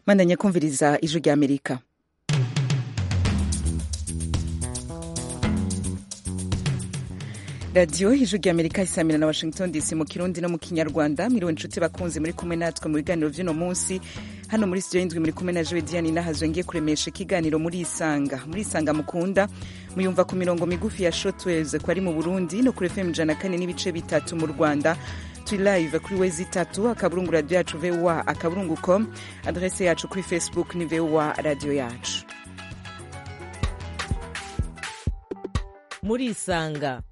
mwandanye kumviriza ijwi ry'amerika radiyo ijwi ry'amerika isamira na washington dc mu kirundi no mu kinyarwanda mwiriwe inshuti bakunzi muri kumwe natwe mu biganiro by'uno munsi hano muri studio y'indwi muri kumwe na jowe diane nahazwe ngiye kuremesha ikiganiro muri isanga muri isanga mukunda muyumva ku mirongo migufi ya shotweze ko ari mu burundi no kuri fm ijana kane n'ibice bitatu mu rwanda turi live kuri wezi itatu akaburungu radiyo yacu voa akaburungu com adrese yacu kuri facebook ni voa radiyo yacu muri isanga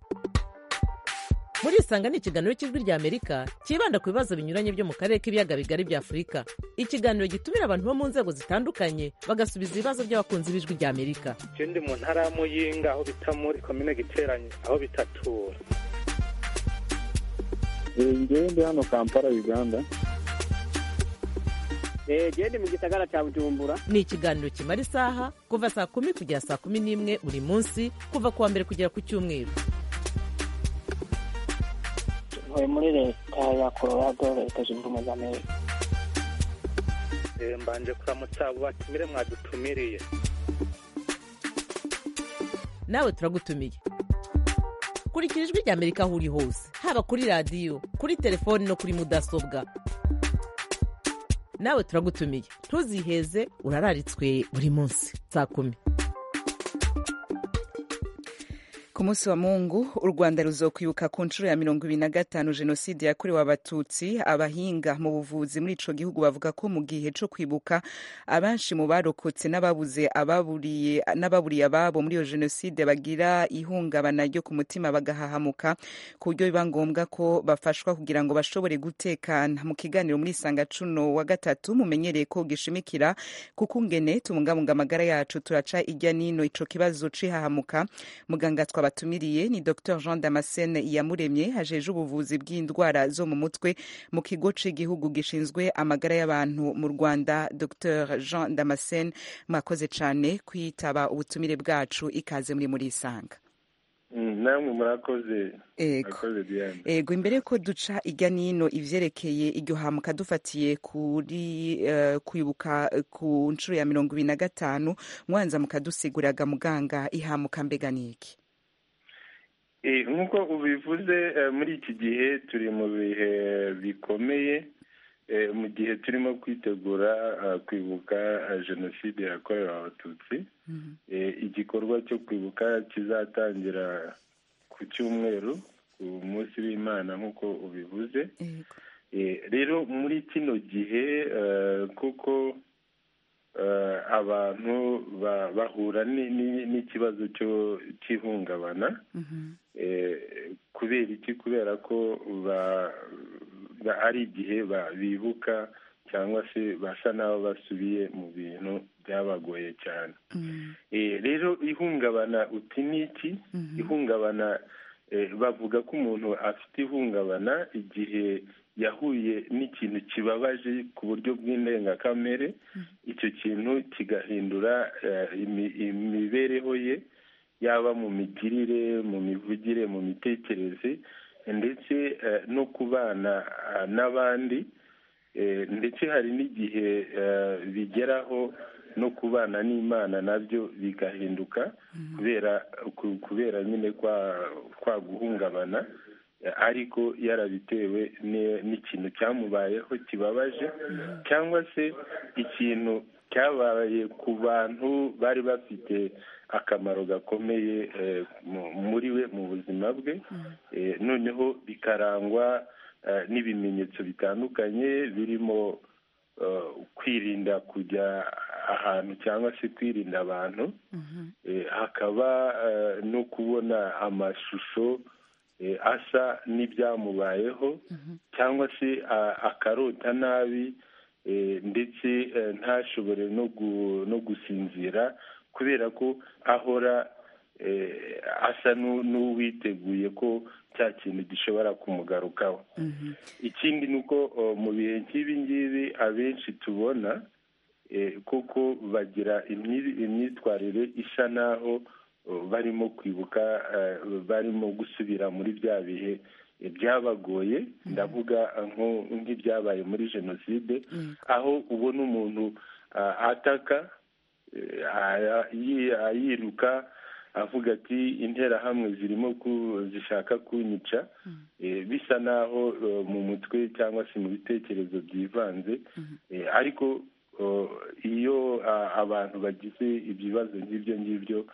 muri isanga ni ikiganiro cy'ijwi ry'amerika cyibanda ku bibazo binyuranye byo mu karere k'ibiyaga bigari bya afurika ikiganiro gitumira abantu bo mu nzego zitandukanye bagasubiza ibibazo by'abakunzi b'ijwi ry'amerika ikindi mu ntara ya muyinga aho bita muri komine giteranye aho bitatura ngewe ndi hano kampala uganda genda mu gisagara cya bujumbura ni ikiganiro kimara isaha kuva saa kumi kugera saa kumi n'imwe buri munsi kuva ku wa mbere kugera ku cyumweru tuvuye muri leta ya colorado leta zunze ubumwe za amerika mbanje kuramutsa abo batumire mwadutumiriye nawe turagutumiye kurikira ijwi ry'amerika aho uri hose haba kuri radiyo kuri telefoni no kuri mudasobwa nawe turagutumiye ntuziheze urararitswe buri munsi saa kumi ku munsi wa mungu u rwanda ruzokwibuka ku nshuro ya mirongo ibiri na gatanu jenoside yakorewe abatutsi abahinga mu buvuzi muri ico gihugu bavuga ko mu gihe co kwibuka abenshi mu barokotse n'ababuze ababuriye n'ababuriye ababo muri iyo jenoside bagira ihungabana ryo ku mutima bagahahamuka ku buryo biba ngombwa ko bafashwa kugira ngo bashobore gutekana mu kiganiro muri isanga cuno wa gatatu mumenyereye ko gishimikira kuko ngene tubungabunga amagara yacu turaca ijya nino ico kibazo cihahamuka muganga twaba batumiriye ni dr jean damascene iyamuremye hajeje ubuvuzi bw'indwara zo mu mutwe mu kigo cy'igihugu gishinzwe amagara y'abantu mu rwanda dr jean damascene mwakoze cyane kwitaba ubutumire bwacu ikaze muri muri isanga namwe murakoze ego imbere ko duca ijya nino ibyerekeye iryo hamuka dufatiye kuri kwibuka ku nshuro ya mirongo ibiri na gatanu mwanza mukadusiguriraga muganga ihamuka mbega niki nk'uko ubivuze muri iki gihe turi mu bihe bikomeye mu gihe turimo kwitegura kwibuka jenoside yakorewe abatutsi igikorwa cyo kwibuka kizatangira ku cyumweru ku munsi w'imana nk'uko ubivuze rero muri kino gihe kuko abantu bahura n'ikibazo cy'ihungabana kubera iki kubera ko ari igihe bibuka cyangwa se basa n'abo basubiye mu bintu byabagoye cyane rero ihungabana uti ni iki ihungabana bavuga ko umuntu afite ihungabana igihe yahuye n'ikintu kibabaje ku buryo bw'indengakamere icyo kintu kigahindura imibereho ye yaba mu migirire mu mivugire mu mitekerereze ndetse no kubana n'abandi ndetse hari n'igihe bigeraho no kubana n'imana nabyo bigahinduka kubera kubera nyine kwa guhungabana ariko yarabitewe n'ikintu cyamubayeho kibabaje cyangwa se ikintu cyabaye ku bantu bari bafite akamaro gakomeye muri we mu buzima bwe noneho bikarangwa n'ibimenyetso bitandukanye birimo kwirinda kujya ahantu cyangwa se kwirinda abantu hakaba no kubona amashusho asa n'ibyamubayeho cyangwa se akarota nabi ndetse ntashobore no gusinzira kubera ko ahora asa n'uwiteguye ko cya kintu gishobora kumugarukaho ikindi ni uko mu bihe nk'ibi ngibi abenshi tubona kuko bagira imyitwarire isa n'aho barimo kwibuka barimo gusubira muri bya bihe byabagoye ndavuga nk'ibyabaye muri jenoside aho ubona umuntu ah, ataka eh, ah, yi- ayiruka avuga ati interahamwe zirimo ku- zishaka kunyica Eh, bisa naho eh, mu mutwe cyangwa se mu bitekerezo byivanze Eh, ariko oh, iyo ah, abantu bagize ibibazo nk'ibyo ngibyo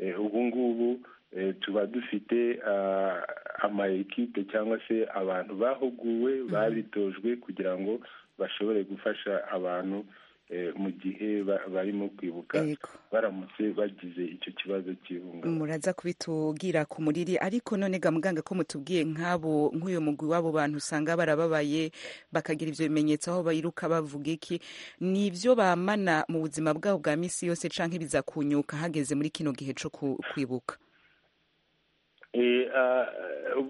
eh, ubu ngubu eh, tuba dufite ah, ama ekipe cyangwa se abantu bahuguwe babitojwe kugira ngo bashobore gufasha abantu eh, mu gihe ba- barimo kwibuka Yego. baramutse bagize icyo kibazo cy'ihungabana muraza kubitubwira ku muriri ariko none ga muganga ko mutubwiye nk'abo nk'uyu mugwi w'abo bantu usanga barababaye bakagira ibyo bimenyetso aho biruka bavuga iki ni ibyo bamana mu buzima bwabo bwa minsi yose canke bizakunyuka hageze muri kino gihe co ku- kwibuka Eh, ah,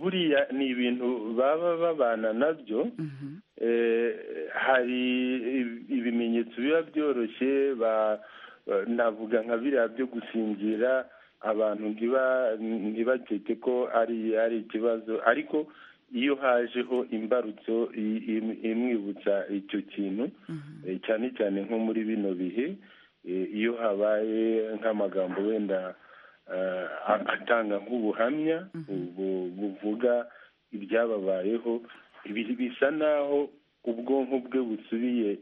buriya ni ibintu baba babana nabyo Eh, hari ib- ibimenyetso biba byoroshye ba- ba- navuga nka biriya byo gusinzira abantu ntiba- ntibakeke ko ari ari ikibazo ariko iyo hajeho imbarutso i- im- imwibutsa icyo kintu eh, cyane cyane nko muri bino bihe eh, iyo habaye nk'amagambo wenda eh, a- atanga nk'ubuhamya bu- buvuga ibyababayeho ibi- bisa naho ubwonko bwe busubiye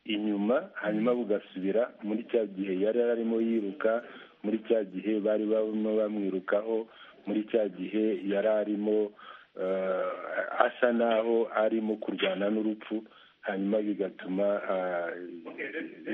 inyuma hanyuma bugasubira muri cya gihe yari arimo yiruka muri cya gihe bari barimo bamwirukaho muri cya gihe yari arimo eh, asa naho arimo kurwana n'urupfu hanyuma bigatuma ah,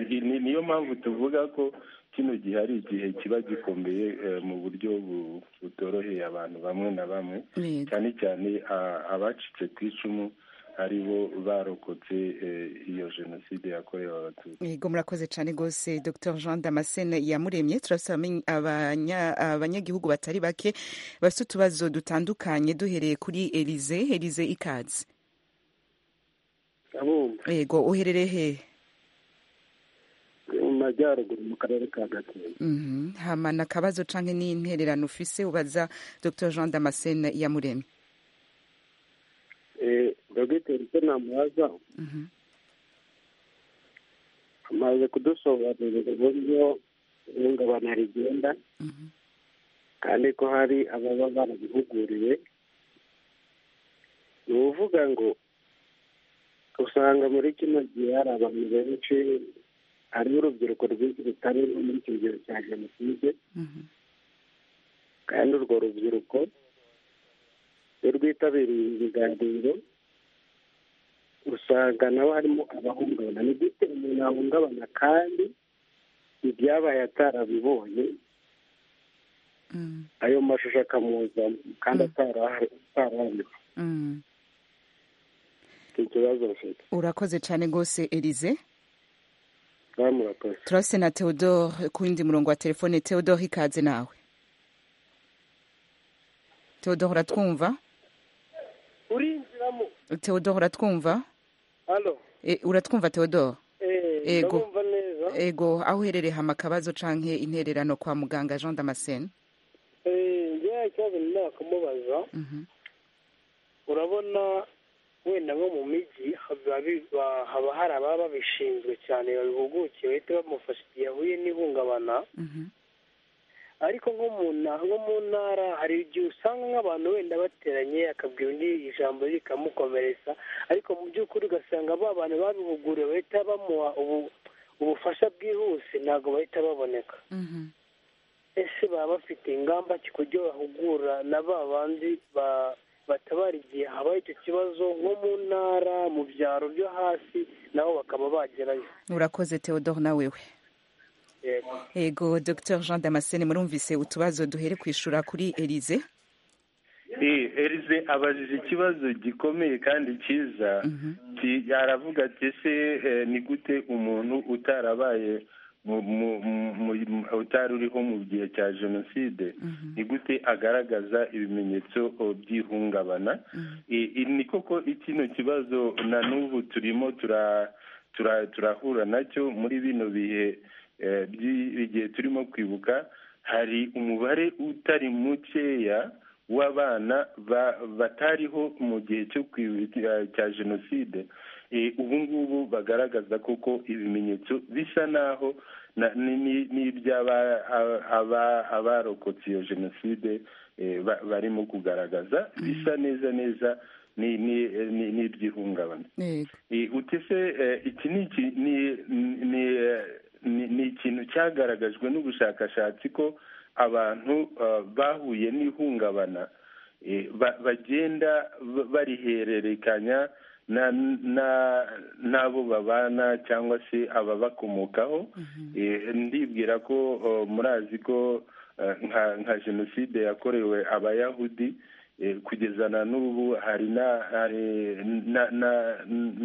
ni- ni- niyo mpamvu tuvuga ko kino gihe ari igihe kiba gikomeye eh, mu buryo bu- butoroheye abantu bamwe na bamwe Yego. cyane cyane ah, abacitse ku icumu ari bo barokotse eh, iyo jenoside yakorewe abatutsi yego murakoze cyane rwose dr jean damascene yamuremye turafite abamenya- abanya- abanyagihugu batari bake bafite utubazo dutandukanye duhereye kuri elize elize ikaze kabumba yego uherereye hehe mu majyaruguru mu karere ka gakenke Mhm. hama na akabazo canke n'intererano ufise ubaza dr jean damascene yamuremye Eh, dogiteri se namubaza Mhm. amaze kudusobanurira uburyo ihungabana rigenda Mhm. kandi ko hari ababa barabihuguriwe ni uvuga ngo usanga muri kino gihe hari abantu benshi hariho urubyiruko rwinshi rutari no muri icyo gihe cya jenoside Mhm. kandi urwo rubyiruko iyo rwitabiriye ibi biganiro usanga nabo harimo abahungabana ni gute umuntu yahungabana kandi ibyabaye atarabibonye Mhm. ayo mashusho akamuzamo kandi atarahari atarabibona Mhm. icyo kibazo bafite urakoze cyane rwose elize bamurakoze turafite na theodore ku wundi murongo wa telefone theodore ikaze nawe theodore uratwumva urinjiramo theodore uratwumva hano E, uratwumva theodore Yego. ndabumva neza ego aho uherereye hama akabazo canke intererano kwa muganga jean damascene njyewe ikibazo nyine bakamubaza Mhm. urabona wenda nko mu mijyi haba bi- ba- haba hari ababa babishinzwe cyane babihugukiye bahita bamufasha igihe ahuye n'ihungabana Mhm. ariko nko mu nta- nko mu ntara hari igihe usanga nk'abantu wenda bateranye akabwira undi ijambo rikamukomeretsa ariko mu by'ukuri ugasanga ba bantu babihuguriwe bahita bamuha ubu- ubufasha bwihuse ntabwo bahita baboneka Mhm. ese baba bafite ingamba ki kuburyo bahugura na ba bandi ba- batabara igihe habaye icyo kibazo nko mu ntara mu byaro byo hasi nabo bakaba bagerayo urakoze theodore nawewe yego ego dr jean damascene murumvise utubazo duhere kwishura kuri elize Eh, Elise abajije ikibazo gikomeye kandi cyiza Ki- aravuga ati ese eh, ni gute umuntu utarabaye mu- mu- mu- mu- utari uriho mu gihe cya jenoside ni gute agaragaza ibimenyetso oh, by'ihungabana Eh, eh, ni koko kino kibazo na n'ubu turimo tura- tura- turahura nacyo muri bino bihe eh, by'i- igihe turimo kwibuka hari umubare utari mukeya w'abana ba- batariho mu gihe cyo kwibuka cya jenoside ubu ngubu bagaragaza kuko ibimenyetso bisa naho abarokotse iyo jenoside barimo kugaragaza bisa neza neza n'iby'ihungabana utese iki ni ikintu cyagaragajwe n'ubushakashatsi ko abantu bahuye n'ihungabana bagenda barihererekanya n'abo babana cyangwa se ababakomokaho ndibwira ko murazi ko nka jenoside yakorewe abayahudi kugeza na n'ubu hari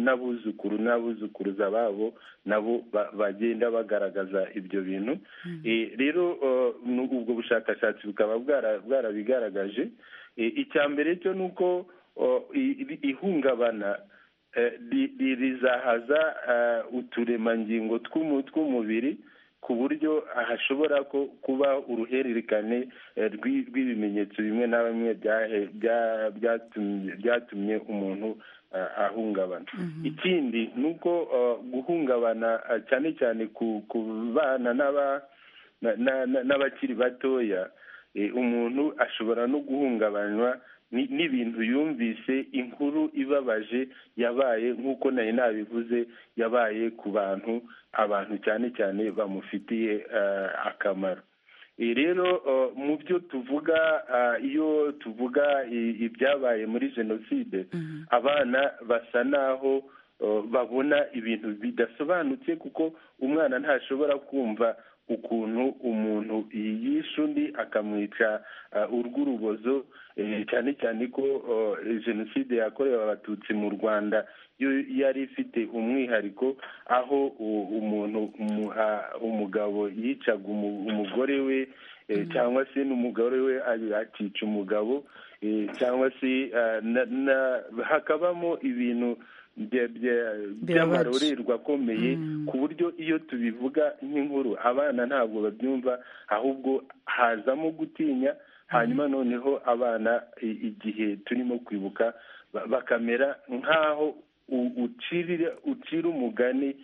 n'abuzukuru n'abuzukuruza babo nabo bagenda bagaragaza ibyo bintu rero ubwo bushakashatsi bukaba bwarabigaragaje icya mbere cyo ni uko ihungabana rizahaza uturemangingo tw'umubiri ku buryo hashobora kuba uruhererekane rw'ibimenyetso bimwe na bimwe byatumye umuntu ahungabana ikindi ni uko guhungabana cyane cyane ku bana n'abakiri batoya umuntu ashobora no guhungabanywa n'ibintu yumvise inkuru ibabaje yabaye nk'uko nari nabivuze yabaye ku bantu abantu cyane cyane bamufitiye akamaro rero mu byo tuvuga iyo tuvuga ibyabaye muri jenoside abana basa naho babona ibintu bidasobanutse kuko umwana ntashobora kumva ukuntu umuntu yishe undi akamwica urw'urubozo cyane cyane ko jenoside yakorewe abatutsi mu rwanda yo yari ifite umwihariko aho umuntu umugabo yicaga umugore we cyangwa se n'umugore we akica umugabo cyangwa se hakabamo ibintu by'amarorerwa akomeye ku buryo iyo tubivuga nk'inkuru abana ntabwo babyumva ahubwo hazamo gutinya hanyuma noneho abana igihe turimo kwibuka bakamera nk'aho ucira umugani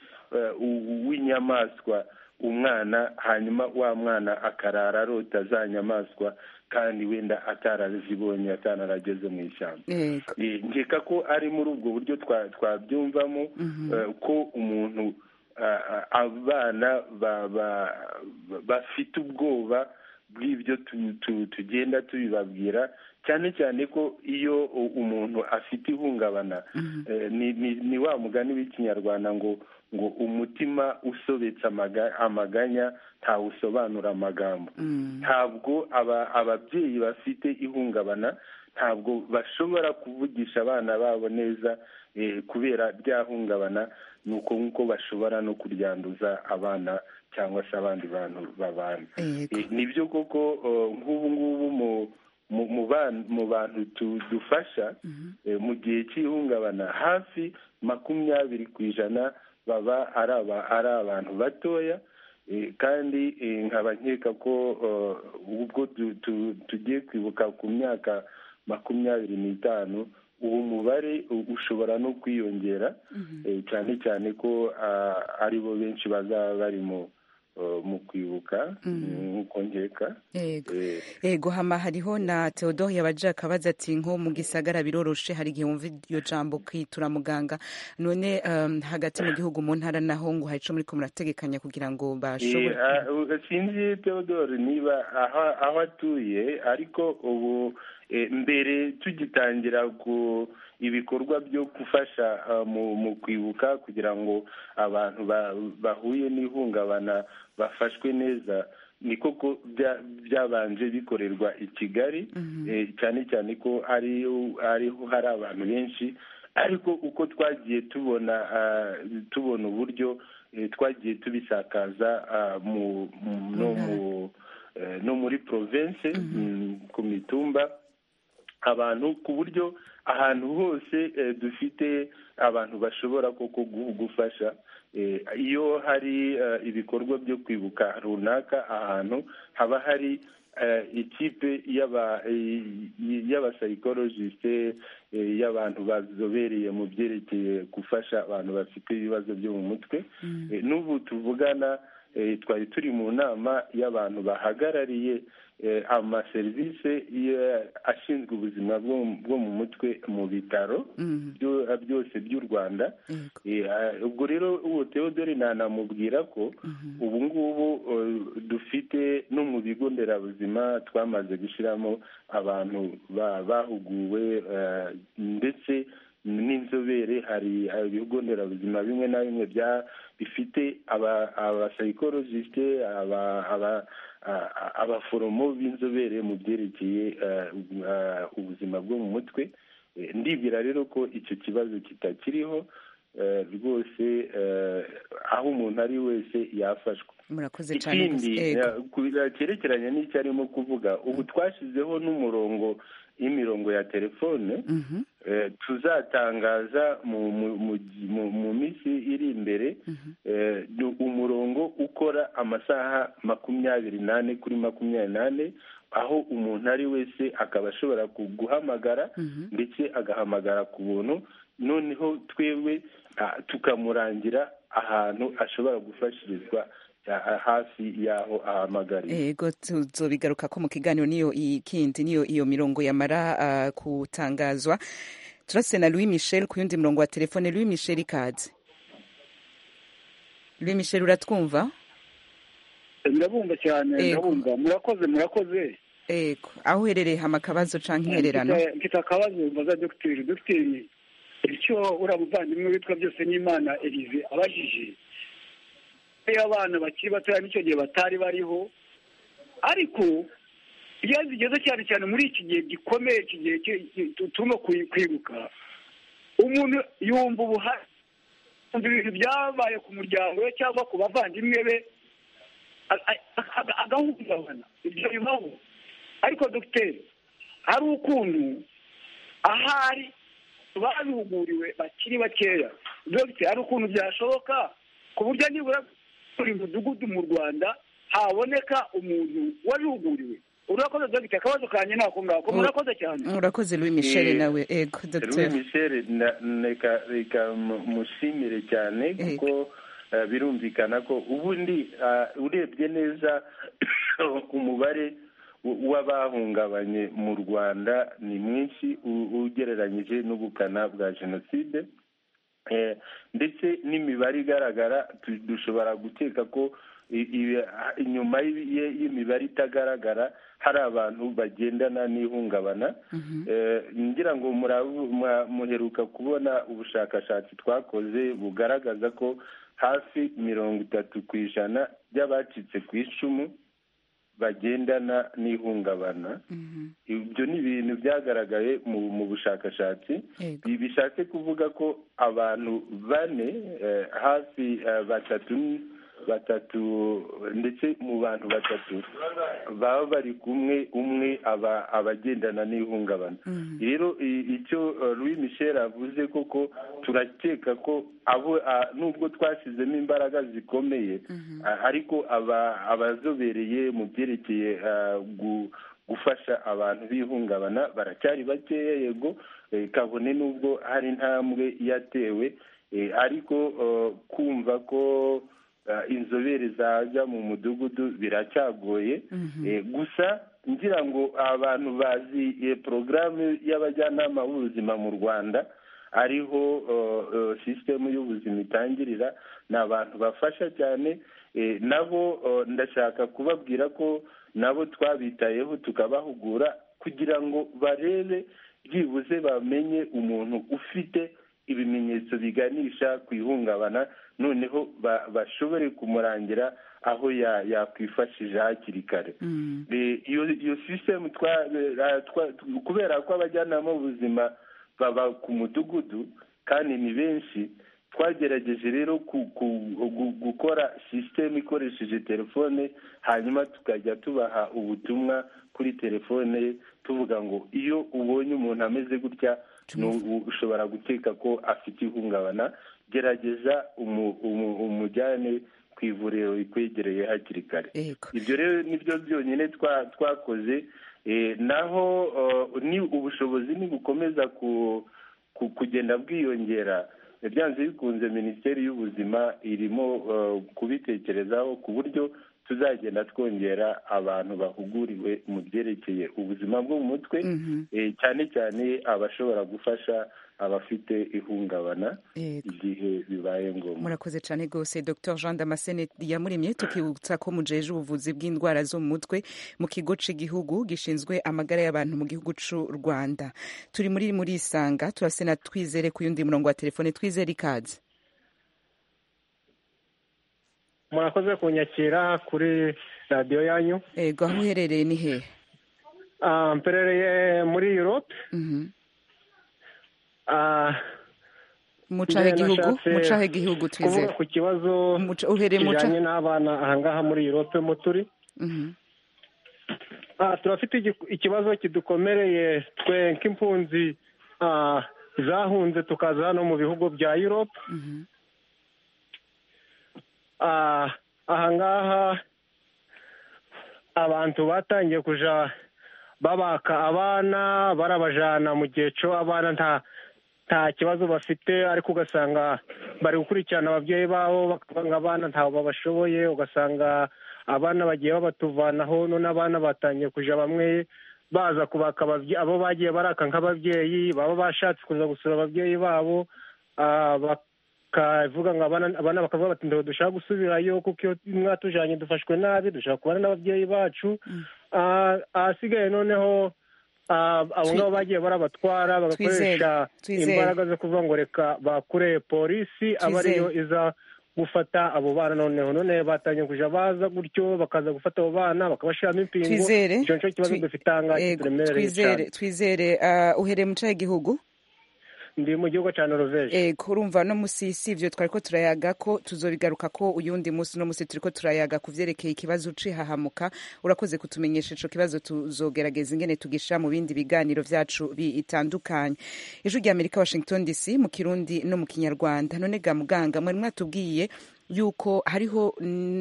w'inyamaswa umwana hanyuma wa mwana akarara arota za nyamaswa kandi wenda atarazibonye atanarageze mu ishyamba nkeka ko ari muri ubwo buryo twabyumvamo ko umuntu abana bafite ubwoba bw'ibyo tugenda tubibabwira cyane cyane ko iyo umuntu afite ihungabana ni wa mugani w'ikinyarwanda ngo ngo umutima usobetse amaganya ntawusobanura amagambo ntabwo ababyeyi bafite ihungabana ntabwo bashobora kuvugisha abana babo neza kubera rya hungabana ni uko nk'uko bashobora no kuryanduza abana cyangwa se abandi bantu babana nibyo koko nk'ubu ngubu mu mu bantu dufasha mu gihe cy'ihungabana hafi makumyabiri ku ijana baba ari abantu batoya kandi nkaba nkeka ko ubwo tugiye kwibuka ku myaka makumyabiri n'itanu uwo mubare ushobora no kwiyongera cyane cyane ko aribo benshi bazaba bari mu mu kwibuka nk'uko nkeka yego hama hariho na teodoro yabajaka abaza ati nko mu gisagara biroroshe hari igihe wumva iryo jambo kwitura muganga none hagati mu gihugu mu ntara naho ngo hari icyo muri ko murategekanya kugira ngo bashobore sinzi teodoro niba aho atuye ariko ubu mbere tugitangira ku ibikorwa byo gufasha mu kwibuka kugira ngo abantu bahuye n'ihungabana bafashwe neza ni koko byabanje bikorerwa i kigali cyane cyane ko ariho hari abantu benshi ariko uko twagiye tubona tubona uburyo twagiye tubisakaza no muri province ku mitumba abantu ku buryo ahantu hose dufite abantu bashobora koko gufasha iyo hari ibikorwa byo kwibuka runaka ahantu haba hari ikipe y'abasayikorojisite y'abantu bazobereye mu byerekeye gufasha abantu bafite ibibazo byo mu mutwe n'ubu tuvugana twari turi mu nama y'abantu bahagarariye amaserivisi ashinzwe ubuzima bwo mu mutwe mu bitaro byose by'u rwanda ubwo rero uwo teodori nanamubwira ko ubu ngubu dufite no mu bigo nderabuzima twamaze gushyiramo abantu bahuguwe ndetse n'inzobere hari ibigo nderabuzima bimwe na bimwe bifite abasayikorojisite abaforomo b'inzobere mu byerekeye ubuzima bwo mu mutwe ndibwira rero ko icyo kibazo kitakiriho rwose aho umuntu ari wese yafashwa murakoze cyane ikindi cyerekeranye n'icyo arimo kuvuga ubu twashyizeho n'umurongo y'imirongo ya telefone tuzatangaza mu minsi iri imbere umurongo ukora amasaha makumyabiri n'ane kuri makumyabiri n'ane aho umuntu ari wese akaba ashobora guhamagara ndetse agahamagara ku buntu noneho twebwe tukamurangira ahantu ashobora gufashirizwa hafi y'aho ahamagariye yego tuzobigaruka ko mu kiganiro niyo ikindi niyo iyo mirongo yamara kutangazwa turase na louis michel ku yundi murongo wa telefone louis michel ikaze louis michel uratwumva birabumva cyane ndabumva murakoze murakoze yego aho uherereye hama akabazo cyangwa intererano mfite akabazo mbaza dogiteri dogiteri icyo uriya muvandimwe witwa byose n'imana elize abajije y'abana bakiri batoya n'icyo gihe batari bariho ariko iyo zigeze cyane cyane muri iki gihe gikomeye iki gihe turimo kwibuka umuntu yumva ubuhari yumva ibintu byabaye ku muryango we cyangwa ku bavandimwe be agahungabana ibyo bibaho ariko dogiteri hari ukuntu ahari babihuguriwe bakiri bakeya dogiteri hari ukuntu byashoboka ku buryo nibura buri mudugudu mu rwanda haboneka umuntu wabihuguriwe urakoze dogiteri akabazo kanjye nako ngako murakoze cyane murakoze louis michel nawe ego louis michel reka mushimire cyane kuko birumvikana ko ubundi urebye neza umubare w'abahungabanye mu rwanda ni mwinshi ugereranyije n'ubukana bwa jenoside ndetse n'imibare igaragara dushobora gukeka ko inyuma y'imibare itagaragara hari abantu bagendana n'ihungabana ngira ngo muheruka kubona ubushakashatsi twakoze bugaragaza ko hafi mirongo itatu ku ijana by'abacitse ku icumu bagendana n'ihungabana ibyo ni ibintu byagaragaye mu bushakashatsi bishatse kuvuga ko abantu bane hafi batatu batatu ndetse mu bantu batatu baba bari kumwe umwe aba abagendana n'ihungabana rero icyo Louis Michel avuze koko turakeka ko abo nubwo twashyizemo imbaraga zikomeye ariko abazobereye mu byerekeye gufasha abantu b'ihungabana baracyari bakeya yego kabone n'ubwo hari intambwe yatewe ariko kumva ko inzobere zajya mu mudugudu biracyagoye gusa ngira ngo abantu bazi porogaramu y'abajyanama b'ubuzima mu rwanda ariho sisitemu y'ubuzima itangirira ni abantu bafasha cyane nabo ndashaka kubabwira ko nabo twabitayeho tukabahugura kugira ngo barebe byibuze bamenye umuntu ufite ibimenyetso biganisha ku ihungabana noneho bashobore kumurangira aho yakwifashije hakiri kare iyo sisitemu kubera ko abajyanama b'ubuzima baba ku mudugudu kandi ni benshi twagerageje rero gukora sisitemu ikoresheje telefone hanyuma tukajya tubaha ubutumwa kuri telefone tuvuga ngo iyo ubonye umuntu ameze gutya ushobora gukeka ko afite ihungabana gerageza umujyane ku ivuriro rikwegereye hakiri kare Yego. ibyo rero nibyo byonyine twa- twakoze Eh, naho eh, ni ubushobozi ni bukomeza ku- ku- kugenda bwiyongera byanze bikunze minisiteri y'ubuzima irimo eh, kubitekerezaho ku buryo tuzagenda twongera abantu bahuguriwe mu byerekeye ubuzima bwo mu mutwe Mhm. eh, cyane cyane abashobora gufasha abafite ihungabana Yego. igihe bibaye ngombwa murakoze cyane rwose dr jean damascene yamuremye tukibutsa ko mujeje ubuvuzi bw'indwara zo mu mutwe mu kigo cy'igihugu gishinzwe amagara y'abantu mu gihugu cy'u rwanda turi muri muri isanga turase na twizere ku yundi murongo wa telefone twizere ikaze murakoze kunyakira kuri radiyo yanyu ego aho uherereye ni hehe Ah, mperereye muri europe Mhm. Ah, mucahe njye igihugu nashatse mucahe igihugu kuvuga twizere ku kibazo Muca- uhereye muca kijyanye n'abana ahangaha muri europe mo turi Mhm. Ah, turafite igiku- ikibazo kidukomereye twe nk'impunzi ah, zahunze tukaza hano mu bihugu bya europe Mhm. Ah, ahangaha abantu batangiye kuja babaka abana barabajana mu gihe cyo abana nta nta kibazo bafite ariko ugasanga bari gukurikirana ababyeyi babo bakavanga abana ntawe babashoboye ugasanga abana bagiye babatuvanaho none abana batangiye kuja bamwe baza kubaka ababye- abo bagiye baraka nk'ababyeyi baba bashatse kuza gusura ababyeyi babo ah, bakavuga ngo abana abana bakavuga bati ntabwo dushaka gusubirayo kuko iyo mwatujanye dufashwe nabi dushaka kubana n'ababyeyi bacu Ah, ahasigaye noneho ah, abo ngabo bagiye barabatwara bagakoresha Twizere, twizere. imbaraga zo kuvuga ngo reka bakure polisi aba Twizere. ariyo iza gufata abo bana noneho none batangiye kuja baza gutyo bakaza gufata abo bana bakabashiramo impingo twizere icyo nico kibazo Twi- dufite ahangaha Ego, kituremereye twizere cyane twizere ah, uhereye mucahe igihugu ndi mu gihugu cya noruveje Eh, kurumva no musi si ibyo twari ko turayaga ko tuzobigaruka ko uyundi munsi no musi turi ko turayaga ku byerekeye ikibazo ucihahamuka urakoze kutumenyesha ico kibazo tuzogerageza ingene tugisha mu bindi biganiro vyacu bitandukanye ijwi rya amerika washington dc mu kirundi no mu kinyarwanda none ga muganga mwari mwatubwiye yuko hariho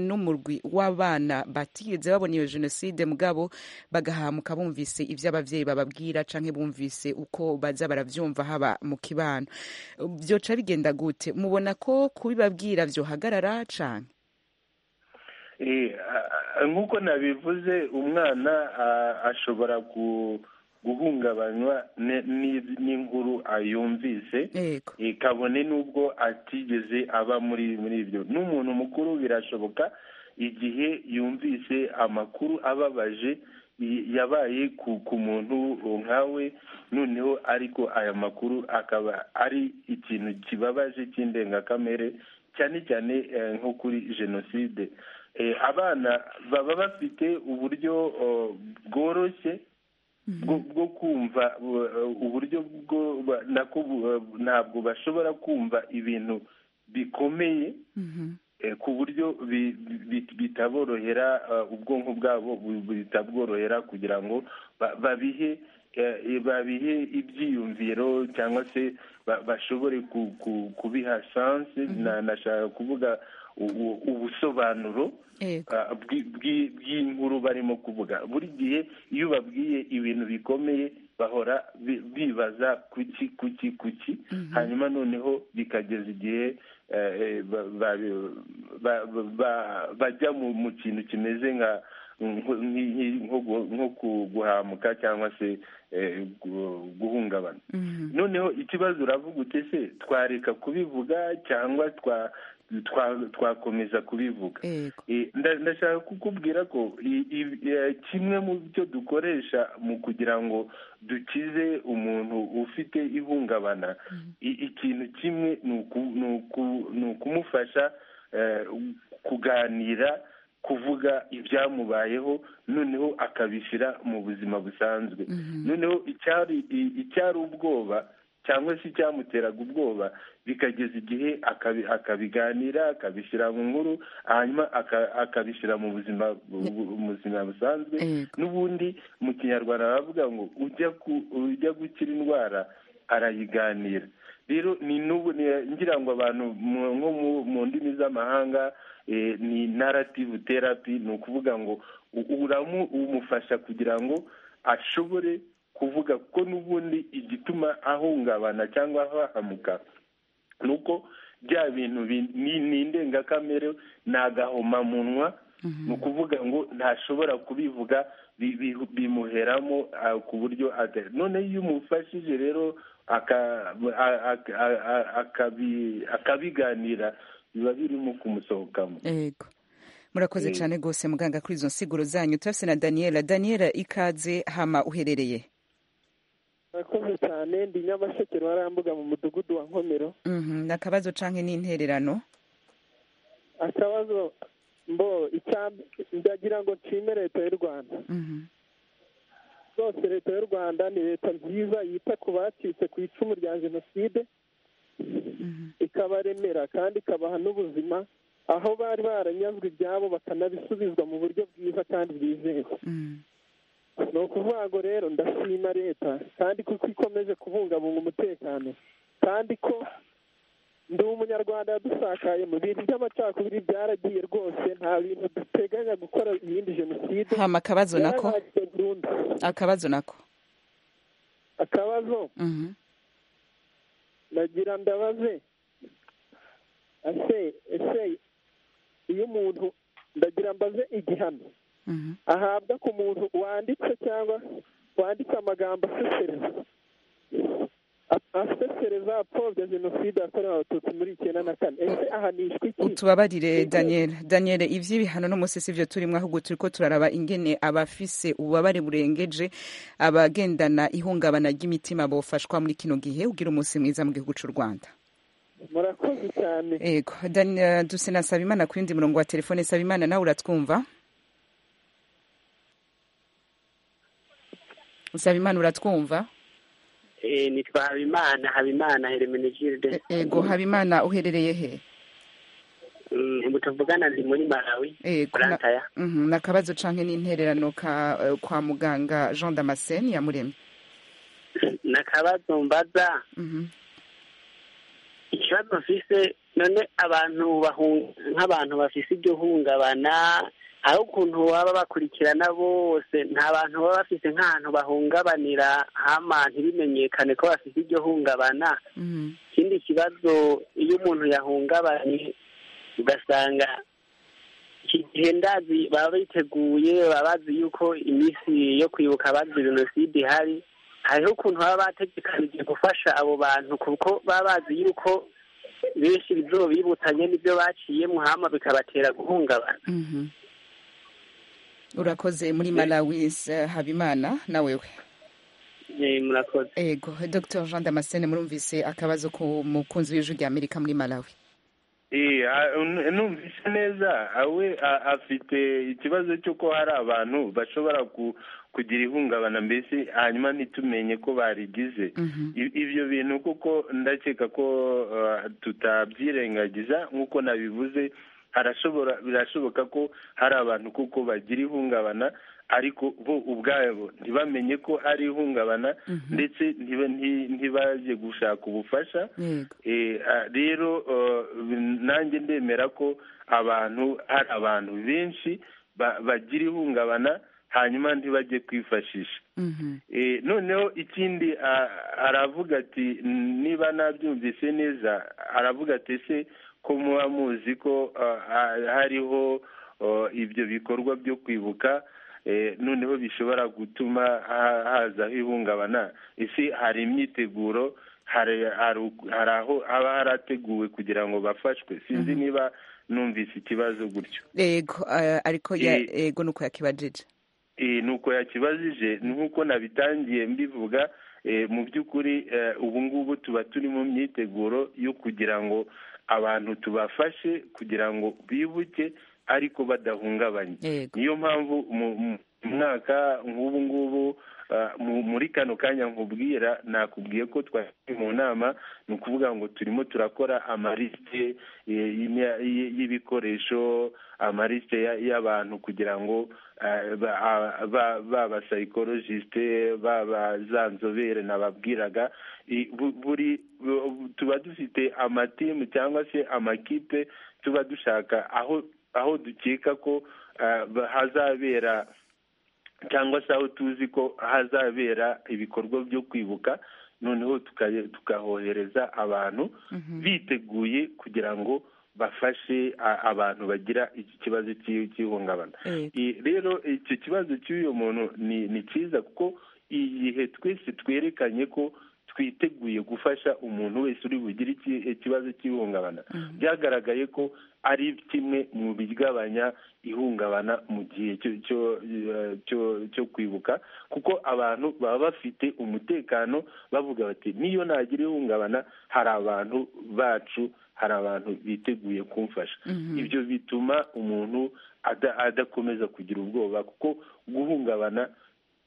n'umurwi w'abana batigeze babona iyo jenoside mugabo bagahamuka bumvise ibyo ababyeyi bababwira canke bumvise uko baza baravyumva haba mu kibano byoca bigenda gute mubona ko kubibabwira vyohagarara canke Eh, a- a- nk'uko nabivuze umwana a- ashobora gu- guhungabanywa ne- ni- n'inkuru ayumvise yego Eh, kabone n'ubwo atigeze aba muri muri ibyo n'umuntu mukuru birashoboka igihe yumvise amakuru ababaje i- yabaye ku ku muntu nkawe noneho ariko aya makuru akaba ari ikintu kibabaje cy'indengakamere cyane cyane eh, nko kuri jenoside Eh, abana baba bafite uburyo oh, bworoshye bwo bwo kumva uh, uburyo bwo ba- nako bu- uh, ntabwo bashobora kumva ibintu bikomeye eh, ku buryo bi- bi- bitaborohera uh, ubwonko bwabo bu- bitabworohera kugira ngo ba- babihe eh, babihe ibyiyumviro cyangwa se ba- bashobore ku- ku- kubiha sanse na- nashaka kuvuga u- u- ubusobanuro yego Ah, bwi- bwi- bw'inkuru barimo kuvuga buri gihe iyo babwiye ibintu bikomeye bahora bi- bibaza kuki kuki kuki hanyuma noneho bikageza igihe eh, eh, ba- ba- ba- ba- bajya mu mu kintu kimeze nka nko- nki- nki- nko gu- nko ku- guhamuka cyangwa se eh, gu- guhungabana Mhm. noneho ikibazo uravuga ute se twareka kubivuga cyangwa twa- twa- twakomeza kubivuga yego Eh, nda- ndashaka kukubwira ko i- i- eh, kimwe mu byo dukoresha mu kugira ngo dukize umuntu ufite ihungabana i- ikintu kimwe ni uku- ni uku- ni ukumufasha eh, kuganira kuvuga ibyamubayeho noneho akabishyira mu buzima busanzwe noneho icyari i- icyari ubwoba cyangwa se icyamuteraga ubwoba bikageza igihe akabi- akabiganira akabishyira mu nkuru hanyuma aka- akabishyira mu buzima bu- bu- mu buzima busanzwe Yego. n'ubundi mu kinyarwanda baravuga ngo ujya ku- ujya gukira indwara arayiganira rero ni n'ubu ngira ngo abantu nko mu ndimi z'amahanga ni narrative therapy ni ukuvuga ngo uramu umufasha kugira ngo ashobore kuvuga ko n'ubundi igituma ahungabana cyangwa ahahamuka ni uko bya bintu ni indengakamere ni agahomamunwa ni ukuvuga ngo ntashobora kubivuga bimuheramo ku buryo none iyo umufashije rero akabiganira biba birimo kumusohokamo murakoze cyane rwose muganga kuri izo nsiguro zanyu turabona na daniyela daniyela ikaze hama uherereye murakoze cyane ndi nyamasheke ruharambuga mu mudugudu wa nkomero ni akabazo cyangwa n'intererano akabazo mbo ndagira ngo nshime leta y'u rwanda rwose leta y'u rwanda ni leta nziza yita ku bacitse ku icumu rya jenoside ikabaremera kandi ikabaha n'ubuzima aho bari baranyazwe ibyabo bakanabisubizwa mu buryo bwiza kandi bwizewe ni ukuvuga ngo rero ndashima leta kandi kuko ikomeje kubungabunga umutekano kandi ko ndi umunyarwanda yadusakaye mu bintu by'amacakubiri byaragiye rwose nta bintu duteganya gukora iyindi jenoside hama akabazo nako akabazo nako akabazo nagira ndabaze ese ese iyo umuntu ndagira mbaze igihano ahabwa ku muntu wanditse cyangwa wanditse amagambo asesereza asesereza apfobya jenoside yakorewe abatutsi muri icyenda na kane ese ahanishwa iki utubabarire daniel daniel iby'ibihano n'umunsi si byo turimo ahubwo turi ko turaraba ingene abafise ububabare burengeje abagendana ihungabana ry'imitima bofashwa muri kino gihe ugira umunsi mwiza mu gihugu cy'u rwanda murakoze cyane yego duse na sabimana ku yindi murongo wa telefone sabimana nawe uratwumva sabimana uratwumva nitwa habimana habimana heremenegiride yego habimana uherereye he mutavugana ndi muri malawi burantaya ni akabazo cyangwa n'intererano kwa muganga jean damascene yamuremye ni akabazo mbaza ikibazo mfise none abantu nk'abantu bafise iryo hungabana aho ukuntu baba bakurikirana bose nta bantu baba bafise nk'ahantu bahungabanira hama ntibimenyekane ko bafise iryo hungabana ikindi kibazo iyo umuntu yahungabanye ugasanga iki gihe ndazi baba biteguye baba bazi yuko iminsi yo kwibuka bazi jenoside ihari hariho ukuntu baba bategekanije gufasha abo bantu kuko baba bazi yuko benshi ibyo bibutanye n'ibyo baciye muhama bikabatera guhungabana urakoze muri malawi habimana nawe we murakoze ego dr jean damascene murumvise akabazo ku mukunzi w'ijwi rya amerika muri malawi numvise neza we afite ikibazo cy'uko hari abantu bashobora kugira ihungabana mbese hanyuma ntitumenye ko barigize ibyo bintu kuko ndakeka ko tutabyirengagiza nk'uko nabivuze harashobora birashoboka ko hari abantu kuko bagira ihungabana ariko bo ubwabo ntibamenye ko ari ihungabana ndetse ntibajye gushaka ubufasha rero nanjye ndemera ko abantu hari abantu benshi bagira ihungabana hanyuma ntibajye kwifashisha noneho ikindi aravuga ati niba nabyumvise neza aravuga ati ese ko muba muzi ko hariho ibyo bikorwa byo kwibuka noneho bishobora gutuma hazaho ihungabana ese hari imyiteguro hari aho haba harateguwe kugira ngo bafashwe sinzi niba numvise ikibazo gutyo yego ariko yego nuko yakibajije nuko yakibajije nk'uko nabitangiye mbivuga mu by'ukuri ubu ngubu tuba turi mu myiteguro yo kugira ngo abantu tubafashe kugira ngo bibuke ariko badahungabanye niyo mpamvu umwaka nk'ubu ngubu muri kano kanya nkubwira nakubwiye ko twari mu nama ni ukuvuga ngo turimo turakora amarisite y'ibikoresho amarisite y'abantu kugira ngo baba sayikorojisite baba za nzobere nababwiraga buri tuba dufite amatimu cyangwa se amakipe tuba dushaka aho aho dukeka ko hazabera cyangwa se aho tuzi ko hazabera ibikorwa byo kwibuka noneho tukahohereza abantu biteguye kugira ngo bafashe abantu bagira iki kibazo cy'ihungabana rero icyo kibazo cy'uyu muntu ni cyiza kuko igihe twese twerekanye ko twiteguye gufasha umuntu wese uri bugire ikibazo cy'ihungabana byagaragaye ko ari kimwe mu bigabanya ihungabana mu gihe cyo kwibuka kuko abantu baba bafite umutekano bavuga bati niyo nagira ihungabana hari abantu bacu hari abantu biteguye kumfasha ibyo bituma umuntu adakomeza kugira ubwoba kuko guhungabana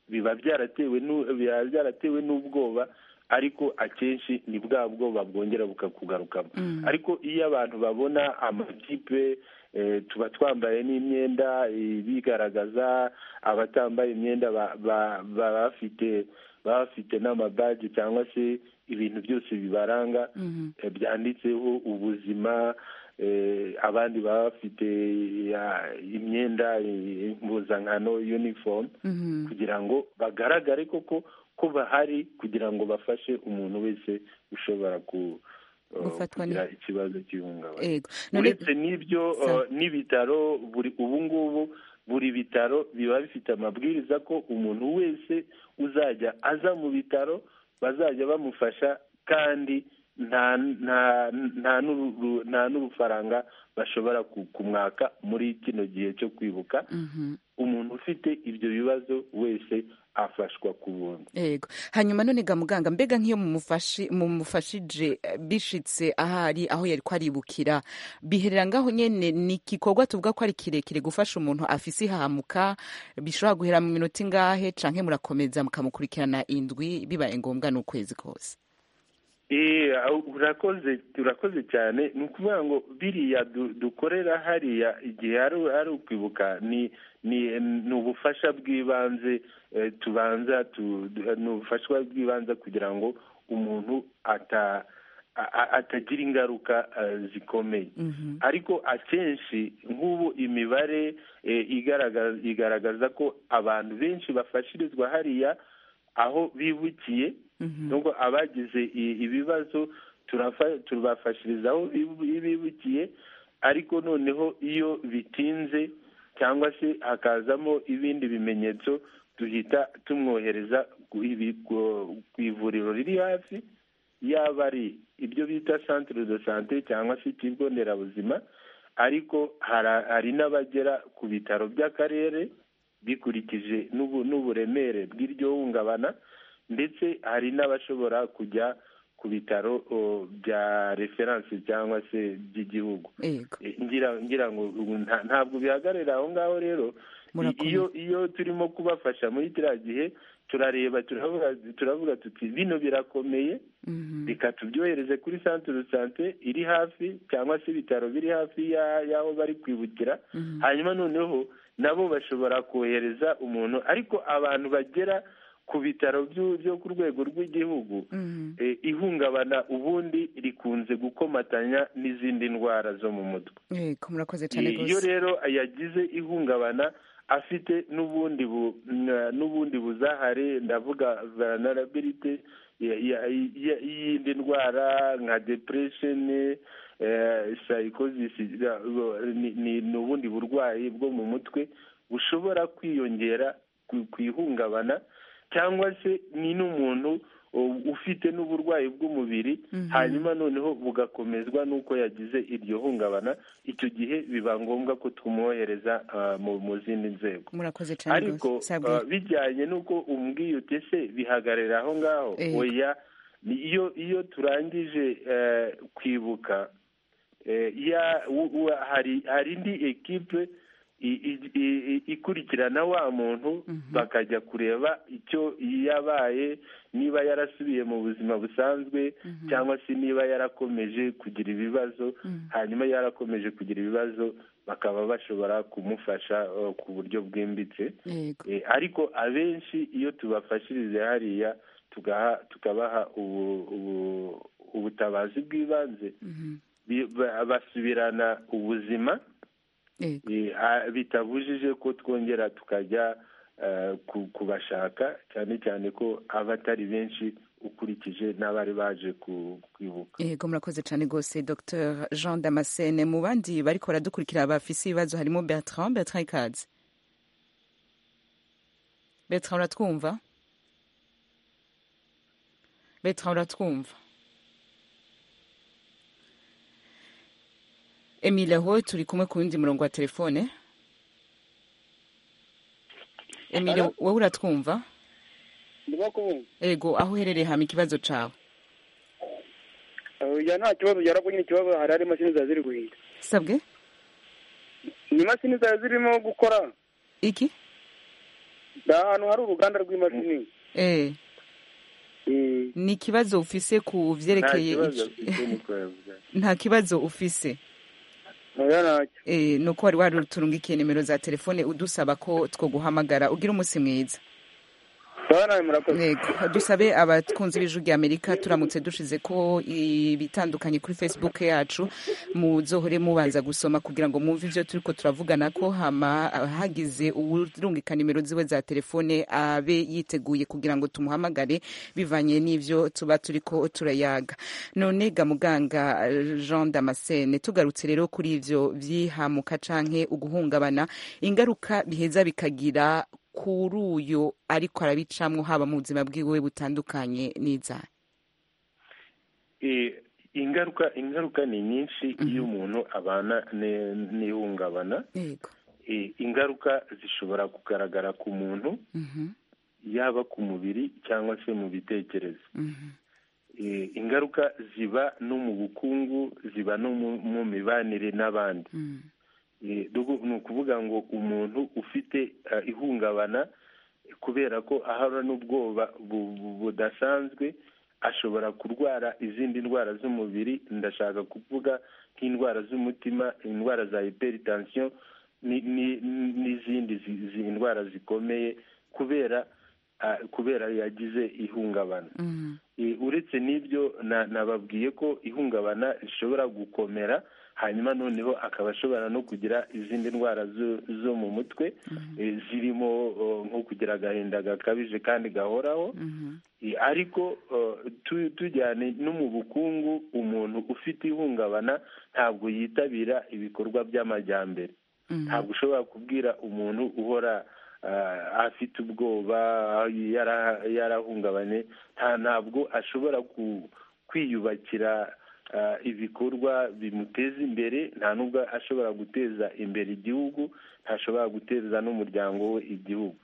biba byaratewe n'ubwoba ariko akenshi ni bwa bwoba bwongera bukakugarukamo ariko iyo abantu babona amakipe tuba twambaye n'imyenda ibigaragaza abatambaye imyenda baba bafite n'amabaji cyangwa se ibintu byose bibaranga byanditseho ubuzima abandi baba bafite imyenda impuzankano yunifomu kugira ngo bagaragare koko ko bahari kugira ngo bafashe umuntu wese ushobora kugira ikibazo cy'ihungabana uretse n'ibyo n'ibitaro buri ubu ngubu buri bitaro biba bifite amabwiriza ko umuntu wese uzajya aza mu bitaro bazajya bamufasha kandi nta n'urufaranga bashobora kumwaka muri kino gihe cyo kwibuka umuntu ufite ibyo bibazo wese afashwa ku buntu yego hanyuma none ga muganga mbega nk'iyo mumufashije bishitse ahari aho yari kwaribukira biherera ngaho nyine ni igikorwa tuvuga ko ari kirekire gufasha umuntu afise ihahamuka bishobora guhera mu minota ingahe canke murakomeza mukamukurikirana indwi bibaye ngombwa n'ukwezi kose urakoze turakoze cyane ni ukuvuga ngo biriya dukorera hariya igihe ari ukwibuka ni ni ubufasha bw'ibanze tubanza ni ubufasha bw'ibanze kugira ngo umuntu atagira ingaruka zikomeye ariko akenshi nk'ubu imibare igaragaza ko abantu benshi bafashirizwa hariya aho bibukiye nubwo abagize ibibazo tubafashiriza aho bibukiye ariko noneho iyo bitinze cyangwa se hakazamo ibindi bimenyetso duhita tumwohereza ku ivuriro riri hafi yaba ari ibyo bita santire de sante cyangwa se ikigo nderabuzima ariko hari n'abagera ku bitaro by'akarere bikurikije n'uburemere bw'iryo hungabana ndetse hari n'abashobora kujya ku bitaro bya referanse cyangwa se by'igihugu ngira ngo ntabwo bihagarara aho ngaho rero iyo iyo turimo kubafasha muri kiriya gihe turareba turavuga tuti bino birakomeye reka tubyohereze kuri santire de sante iri hafi cyangwa se ibitaro biri hafi y'aho bari kwibukira hanyuma noneho nabo bashobora kohereza umuntu ariko abantu bagera ku bitaro byo ku rwego rw'igihugu ihungabana ubundi rikunze gukomatanya n'izindi ndwara zo mu mutwe iyo rero yagize ihungabana afite n'ubundi n'ubundi buzahare ndavuga veranarabirite y'indi ndwara nka deperesheni sayikozisi ni ubundi burwayi bwo mu mutwe bushobora kwiyongera ku ihungabana cyangwa se ni n'umuntu ufite n'uburwayi bw'umubiri hanyuma noneho bugakomezwa n'uko yagize iryo hungabana icyo gihe biba ngombwa ko tumwohereza mu zindi nzego ariko bijyanye n'uko umbwiye utese bihagarara aho ngaho oya iyo iyo turangije kwibuka hari indi ekipe ikurikirana wa muntu bakajya kureba icyo yabaye niba yarasubiye mu buzima busanzwe cyangwa se niba yarakomeje kugira ibibazo hanyuma yarakomeje kugira ibibazo bakaba bashobora kumufasha ku buryo bwimbitse ariko abenshi iyo tubafashirize hariya tukabaha ubutabazi bw'ibanze basubirana ubuzima bitabujije ko twongera tukajya kubashaka cyane cyane ko aba atari benshi ukurikije n'abari baje kwibuka yego murakoze cyane rwose dr jean damascene mu bandi bari baradukurikira bafise ibibazo harimo bertrand bertrand ikaze bertrand uratwumva bertrand uratwumva emile aho turi kumwe ku wundi murongo wa telefone emile wowe uratwumva ego aho uherereye hama ikibazo cyawe oya nta kibazo yarabwo nyine ikibazo hari hari imashini zari ziri guhinga sabwe ni imashini zari zirimo gukora iki ni ahantu hari uruganda rw'imashini eee ni ikibazo ufise ku byerekeye nta kibazo ufise ni uko wari waruturungikiye nimero za telefone udusaba ko two guhamagara ugira umunsi mwiza dusabe abatwunze ibiju ry'amerika turamutse dushize ko ibitandukanye kuri facebook yacu muzohore mubanza gusoma kugira ngo mwumve ibyo turi ko turavugana ko hagize urungika nimero ziwe za telefone abe yiteguye kugira ngo tumuhamagare bivanye n'ibyo tuba turi ko turayaga none ga muganga jean damascene tugarutse rero kuri ibyo byihamuka canke uguhungabana ingaruka biheza bikagira kuri uyu ariko arabicamo haba mu buzima bwiwe butandukanye n'inzara ingaruka ingaruka ni nyinshi iyo umuntu abana n'ihungabana ingaruka zishobora kugaragara ku muntu yaba ku mubiri cyangwa se mu bitekerezo ingaruka ziba no mu bukungu ziba no mu mibanire n'abandi ni ukuvuga ngo umuntu ufite ihungabana kubera ko ahora n'ubwoba budasanzwe ashobora kurwara izindi ndwara z'umubiri ndashaka kuvuga nk'indwara z'umutima indwara za hiperitansiyo n'izindi ndwara zikomeye kubera kubera yagize ihungabana uretse n'ibyo nababwiye ko ihungabana rishobora gukomera hanyuma noneho akaba ashobora no kugira izindi ndwara zo mu mutwe zirimo nko kugira agahinda gakabije kandi gahoraho ariko tujyane no mu bukungu umuntu ufite ihungabana ntabwo yitabira ibikorwa by'amajyambere ntabwo ushobora kubwira umuntu uhora afite ubwoba yarahungabanye ntabwo ashobora kwiyubakira ibikorwa bimuteza imbere nta nubwo ashobora guteza imbere igihugu ntashobora guteza n'umuryango we igihugu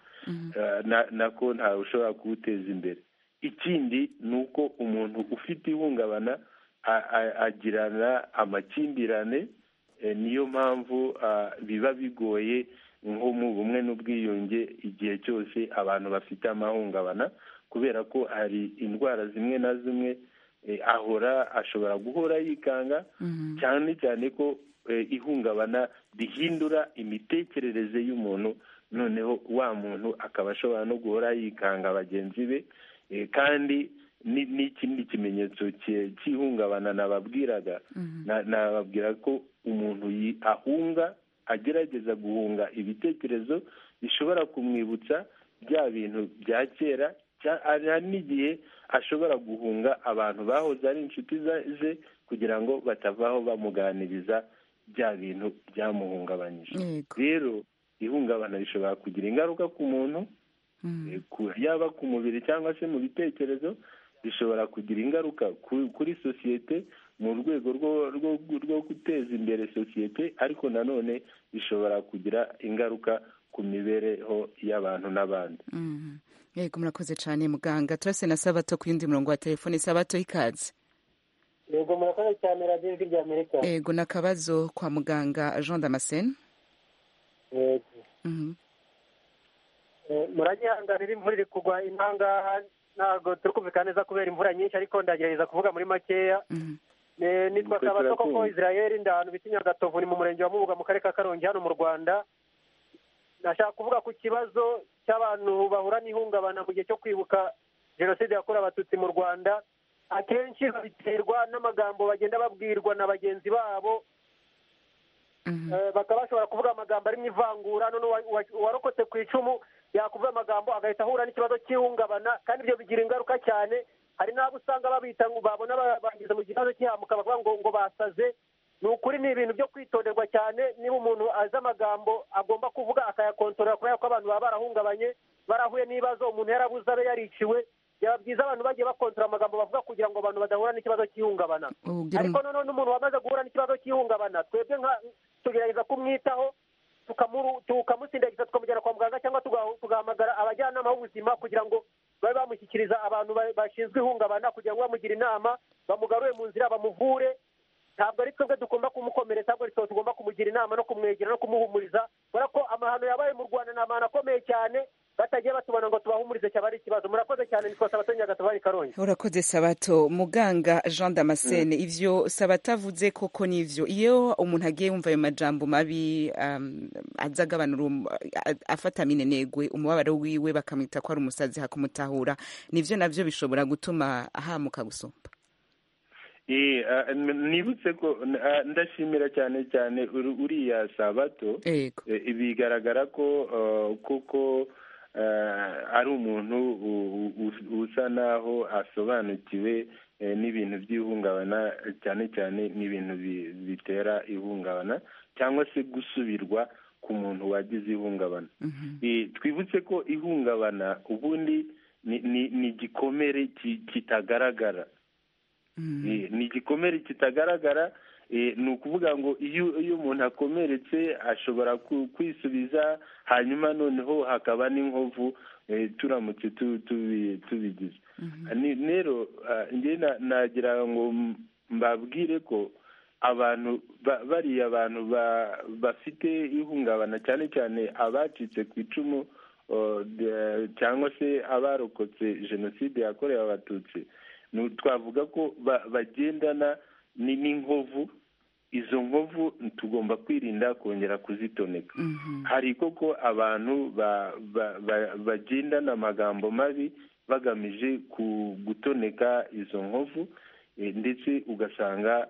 nako ntawe ushobora kuwuteza imbere ikindi ni uko umuntu ufite ihungabana agirana amakimbirane niyo mpamvu biba bigoye nko mu bumwe n'ubwiyunge igihe cyose abantu bafite amahungabana kubera ko hari indwara zimwe na zimwe ahora ashobora guhora yikanga cyane cyane ko ihungabana rihindura imitekerereze y'umuntu noneho wa muntu akaba ashobora no guhora yikanga bagenzi be kandi n'ikindi kimenyetso cy'ihungabana nababwiraga nababwira ko umuntu ahunga agerageza guhunga ibitekerezo bishobora kumwibutsa bya bintu bya kera hari n'igihe ashobora guhunga abantu bahoze ari inshuti ze kugira ngo batavaho bamuganiriza bya bintu byamuhungabanyije rero ihungabana rishobora kugira ingaruka ku muntu yaba ku mubiri cyangwa se mu bitekerezo bishobora kugira ingaruka kuri sosiyete mu rwego rwo guteza imbere sosiyete ariko nanone bishobora kugira ingaruka ku mibereho y'abantu n'abandi yego murakoze cyane muganga turase na sabato ku yindi murongo wa telefone sabato ikaze yego murakoze cyane radiyo ry'amerika yego n'akabazo kwa muganga jean damascene yego muragihanganira imvura iri kugwa intangaha ntabwo turi kumvikana neza kubera imvura nyinshi ariko ndagerageza kuvuga muri makeya nitwa kabato koko israel ndahanu bitinya gatovu ni mu murenge wa mubuga mu karere ka karongi hano mu rwanda nashaka kuvuga ku kibazo cy'abantu bahura n'ihungabana mu gihe cyo kwibuka jenoside yakorewe abatutsi mu rwanda akenshi babiterwa n'amagambo bagenda babwirwa na bagenzi babo bakaba bashobora kuvuga amagambo arimo ivangura none uwarokotse ku icumu yakuvuga amagambo agahita ahura n'ikibazo cy'ihungabana kandi ibyo bigira ingaruka cyane hari n'abo usanga babita ngo babona bagize mu kibazo cy'ihamuka bavuga ngo ngo basaze ni ukuri ni ibintu byo kwitonderwa cyane niba umuntu azi amagambo agomba kuvuga akayakontorora kubera ko abantu baba barahungabanye barahuye n'ibibazo umuntu yarabuze abe yariciwe byaba byiza abantu bagiye bakontorora amagambo bavuga kugira ngo abantu badahura n'ikibazo cy'ihungabana ariko noneho n'umuntu wamaze guhura n'ikibazo cy'ihungabana twebwe tugerageza kumwitaho tukamusindagiza tukamujyana kwa muganga cyangwa tugahamagara abajyanama b'ubuzima kugira ngo babe bamushyikiriza abantu bashinzwe ihungabana kugira ngo bamugire inama bamugarure mu nzira bamuvure ntabwo ari twebwe tugomba kumukomeretsa ahubwo twese tugomba kumugira inama no kumwegera no kumuhumuriza kubera ko amahano yabaye mu rwanda ni amahano akomeye cyane batagiye batubona ngo tubahumurize cyaba ari ikibazo murakoze cyane nitwa sabato nyagato bari karongi urakoze sabato muganga jean damascene ivyo sabato avuze koko n'ivyo iyo umuntu agiye yumva ayo majambo mabi um, aza agabanura afata minenegwe umubabaro wiwe bakamwita ko ari umusazi hakumutahura nivyo navyo bishobora gutuma ahamuka gusumba nibutse ko ndashimira cyane cyane uriya sabato bigaragara ko kuko ari umuntu usa naho asobanukiwe n'ibintu by'ihungabana cyane cyane n'ibintu bitera ihungabana cyangwa se gusubirwa ku muntu wagize ihungabana twibutse ko ihungabana ubundi ni igikomere kitagaragara ni igikomere kitagaragara ni ukuvuga ngo iyo umuntu akomeretse ashobora kwisubiza hanyuma noneho hakaba n'inkovu turamutse tubigize rero ngena nagira ngo mbabwire ko abantu bariya abantu bafite ihungabana cyane cyane abacitse ku icumu cyangwa se abarokotse jenoside yakorewe abatutsi twavuga ko bagendana n'inkovu izo nkovu tugomba kwirinda kongera kuzitoneka hari koko abantu bagendana amagambo mabi bagamije gutoneka izo nkovu ndetse ugasanga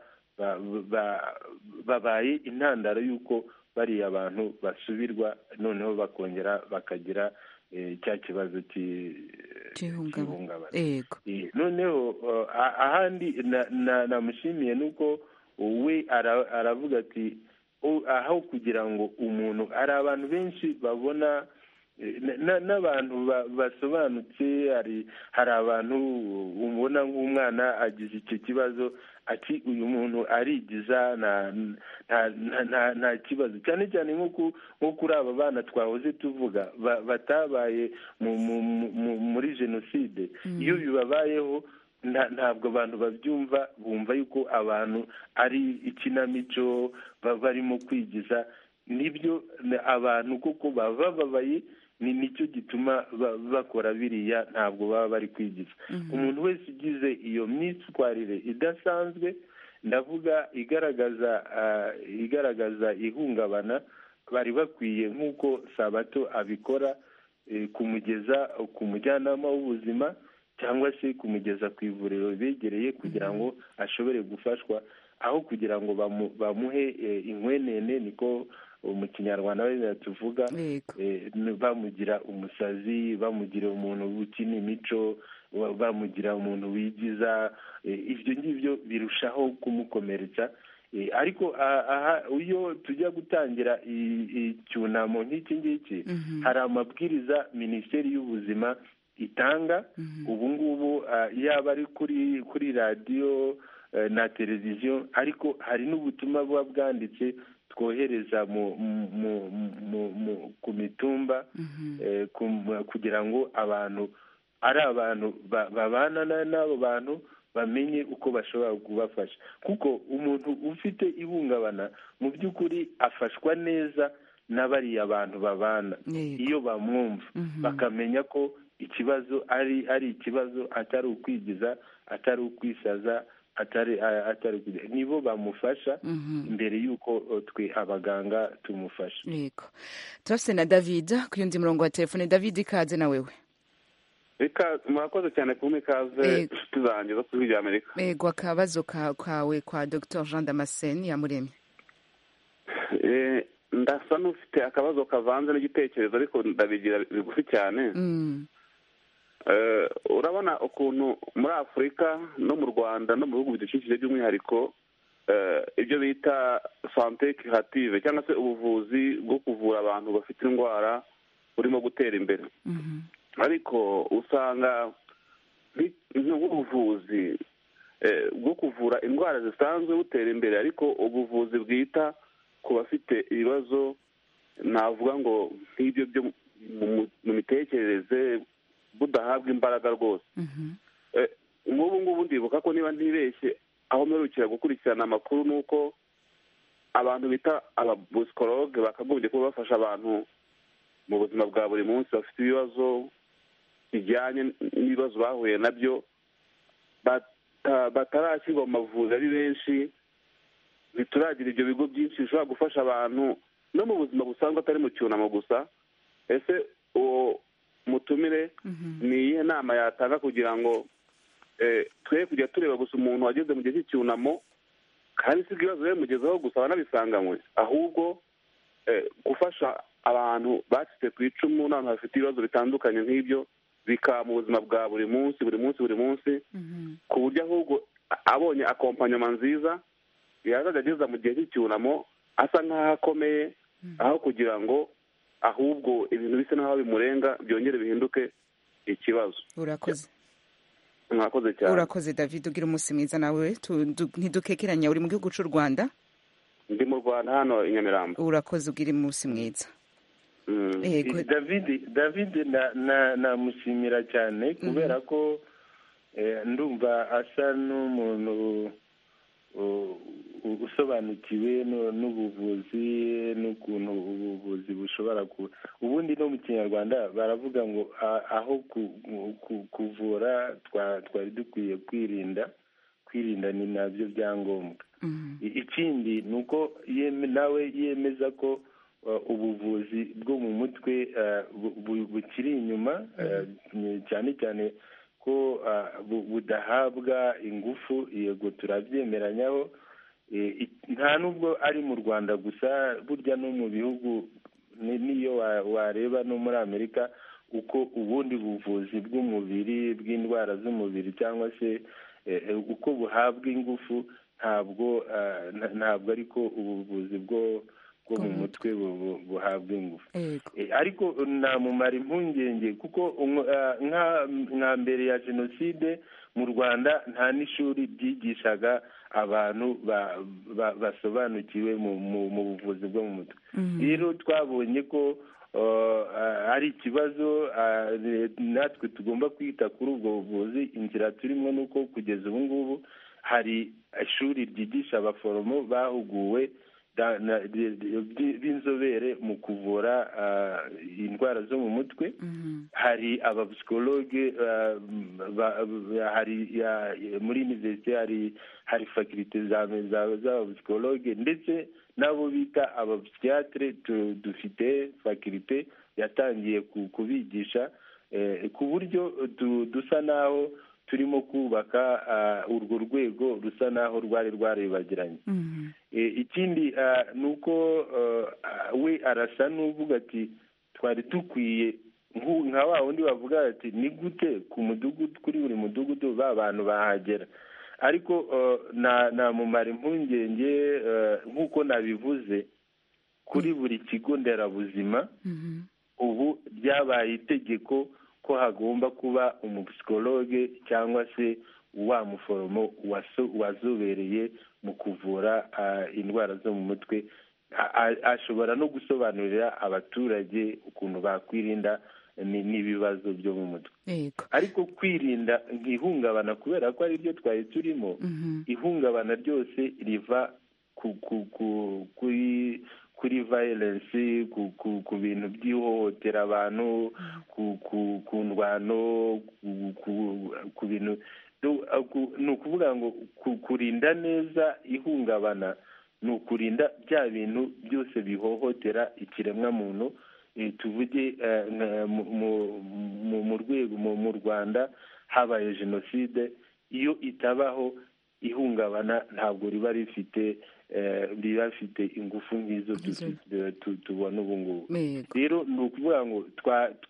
babaye intandaro y'uko bariya abantu basubirwa noneho bakongera bakagira cya kibazo cy'ihungabana noneho ahandi namushimiye ni uko we aravuga ati aho kugira ngo umuntu hari abantu benshi babona n'abantu basobanutse hari abantu ubona nk'umwana agize icyo kibazo ati uyu muntu arigiza nta kibazo cyane cyane nko kuri aba bana twahoze tuvuga batabaye muri jenoside iyo bibabayeho ntabwo abantu babyumva bumva yuko abantu ari ikinamico barimo kwigiza nibyo abantu kuko baba bababaye ni nicyo gituma bakora biriya ntabwo baba bari kwigiza umuntu wese ugize iyo myitwarire idasanzwe ndavuga igaragaza igaragaza ihungabana bari bakwiye nk'uko sabato abikora kumugeza ku mujyanama w'ubuzima cyangwa se kumugeza ku ivuriro begereye kugira ngo ashobore gufashwa aho kugira ngo bamuhe inkwenene niko mu kinyarwanda bariya tuvuga bamugira umusazi bamugira umuntu ukina imico bamugira umuntu wigiza ibyo ngibyo birushaho kumukomeretsa ariko aha iyo tujya gutangira icyunamo nk'iki ngiki hari amabwiriza minisiteri y'ubuzima itanga ubu ngubu yaba ari kuri kuri radiyo na televiziyo ariko hari n'ubutumwa buba bwanditse twohereza ku mitumba kugira ngo abantu ari abantu babana n'abo bantu bamenye uko bashobora kubafasha kuko umuntu ufite ihungabana mu by'ukuri afashwa neza n'abariya bantu babana iyo bamwumva bakamenya ko ikibazo ari ari ikibazo atari ukwigiza atari ukwisaza atari atari nibo bamufasha mbere y'uko twe abaganga tumufasha yego turafite na david ku yundi murongo wa telefone david ikaze na wewe murakoze cyane kumwe ikaze inshuti zanjye zo kuri rya amerika yego akabazo kawe kwa dr jean damascene yamuremye ndasa n'ufite akabazo kavanze n'igitekerezo ariko ndabigira bigufi cyane urabona ukuntu muri afurika no mu rwanda no mu bihugu bidukikije by'umwihariko ibyo bita sante kirative cyangwa se ubuvuzi bwo kuvura abantu bafite indwara burimo gutera imbere ariko usanga nk'ubuvuzi bwo kuvura indwara zisanzwe butera imbere ariko ubuvuzi bwita ku bafite ibibazo navuga ngo nk'ibyo byo mu mitekerereze budahabwa imbaraga rwose nk'ubu ngubu ndibuka ko niba ntibeshye aho mperukira gukurikirana amakuru ni uko abantu bita ababusikoroge bakagombye kuba bafasha abantu mu buzima bwa buri munsi bafite ibibazo bijyanye n'ibibazo bahuye nabyo batarashyirwa mu mavuzi ari benshi bituragira ibyo bigo byinshi bishobora gufasha abantu no mu buzima busanzwe atari mu cyunamo gusa ese uwo mutumire ni iyihe nama yatanga kugira ngo twe kujya tureba gusa umuntu wageze mu gihe cy'icyunamo kandi si ibibazo bimugezeho gusa banabisanganywe ahubwo gufasha abantu bacitse ku icumu n'abantu bafite ibibazo bitandukanye nk'ibyo bikaba mu buzima bwa buri munsi buri munsi buri munsi ku buryo ahubwo abonye akompanyoma nziza yazajya ageza mu gihe cy'icyunamo asa nk'aho akomeye aho kugira ngo ahubwo ibintu bisa n'aho bimurenga byongere bihinduke ikibazo urakoze mwakoze cyane urakoze david ugira umunsi mwiza nawe ntidukekeranya uri mu gihugu cy'u rwanda ndi mu rwanda hano i nyamirambo urakoze ugira umunsi mwiza david david namushimira cyane kubera ko ndumva asa n'umuntu usobanukiwe n'ubuvuzi n'ukuntu ubuvuzi bushobora kuba ubundi no mu kinyarwanda baravuga ngo aho kuvura twari dukwiye kwirinda kwirinda ni nabyo byangombwa ikindi ni uko nawe yemeza ko ubuvuzi bwo mu mutwe bukiri inyuma cyane cyane ko budahabwa ingufu yego turabyemeranyaho nta nubwo ari mu rwanda gusa burya no mu bihugu n'iyo wareba no muri amerika uko ubundi buvuzi bw'umubiri bw'indwara z'umubiri cyangwa se uko buhabwa ingufu ntabwo ntabwo ariko ubuvuzi bwo bwo mu mutwe buhabwa ingufu ariko namumara impungenge kuko nka mbere ya jenoside mu rwanda nta n'ishuri ryigishaga abantu basobanukiwe mu buvuzi bwo mu mutwe rero twabonye ko ari ikibazo natwe tugomba kwita kuri ubwo buvuzi inzira turimo ni uko kugeza ubu ngubu hari ishuri ryigisha abaforomo bahuguwe b'inzobere mu kuvura indwara zo mu mutwe hari abapsikologe hari muri iniverisite hari fakirite z'abapsikologe ndetse n'abo bita abapsikiyatire dufite fakirite yatangiye kubigisha ku buryo dusa n'aho turimo kubaka urwo rwego rusa n'aho rwari rwaribagiranye ikindi ni uko we arasa n'uvuga ati twari dukwiye nka wa wundi bavuga ati ni gute ku mudugudu kuri buri mudugudu ba bantu bahagera ariko namumara impungenge nk'uko nabivuze kuri buri kigo nderabuzima ubu byabaye itegeko ko hagomba kuba umupsikologe cyangwa se wa muforomo wazobereye mu kuvura indwara zo mu mutwe ashobora no gusobanurira abaturage ukuntu bakwirinda n'ibibazo byo mu mutwe ariko kwirinda ihungabana kubera ko ari ryo twari turimo ihungabana ryose riva kuri kuri violence ku bintu by'ihohotera abantu ku ndwano ku bintu ni ukuvuga ngo kurinda neza ihungabana ni ukurinda bya bintu byose bihohotera ikiremwamuntu tuvuge mu rwego mu rwanda habaye jenoside iyo itabaho ihungabana ntabwo riba rifite riba rifite ingufu nk'izo tubona ubu ngubu rero ni ukuvuga ngo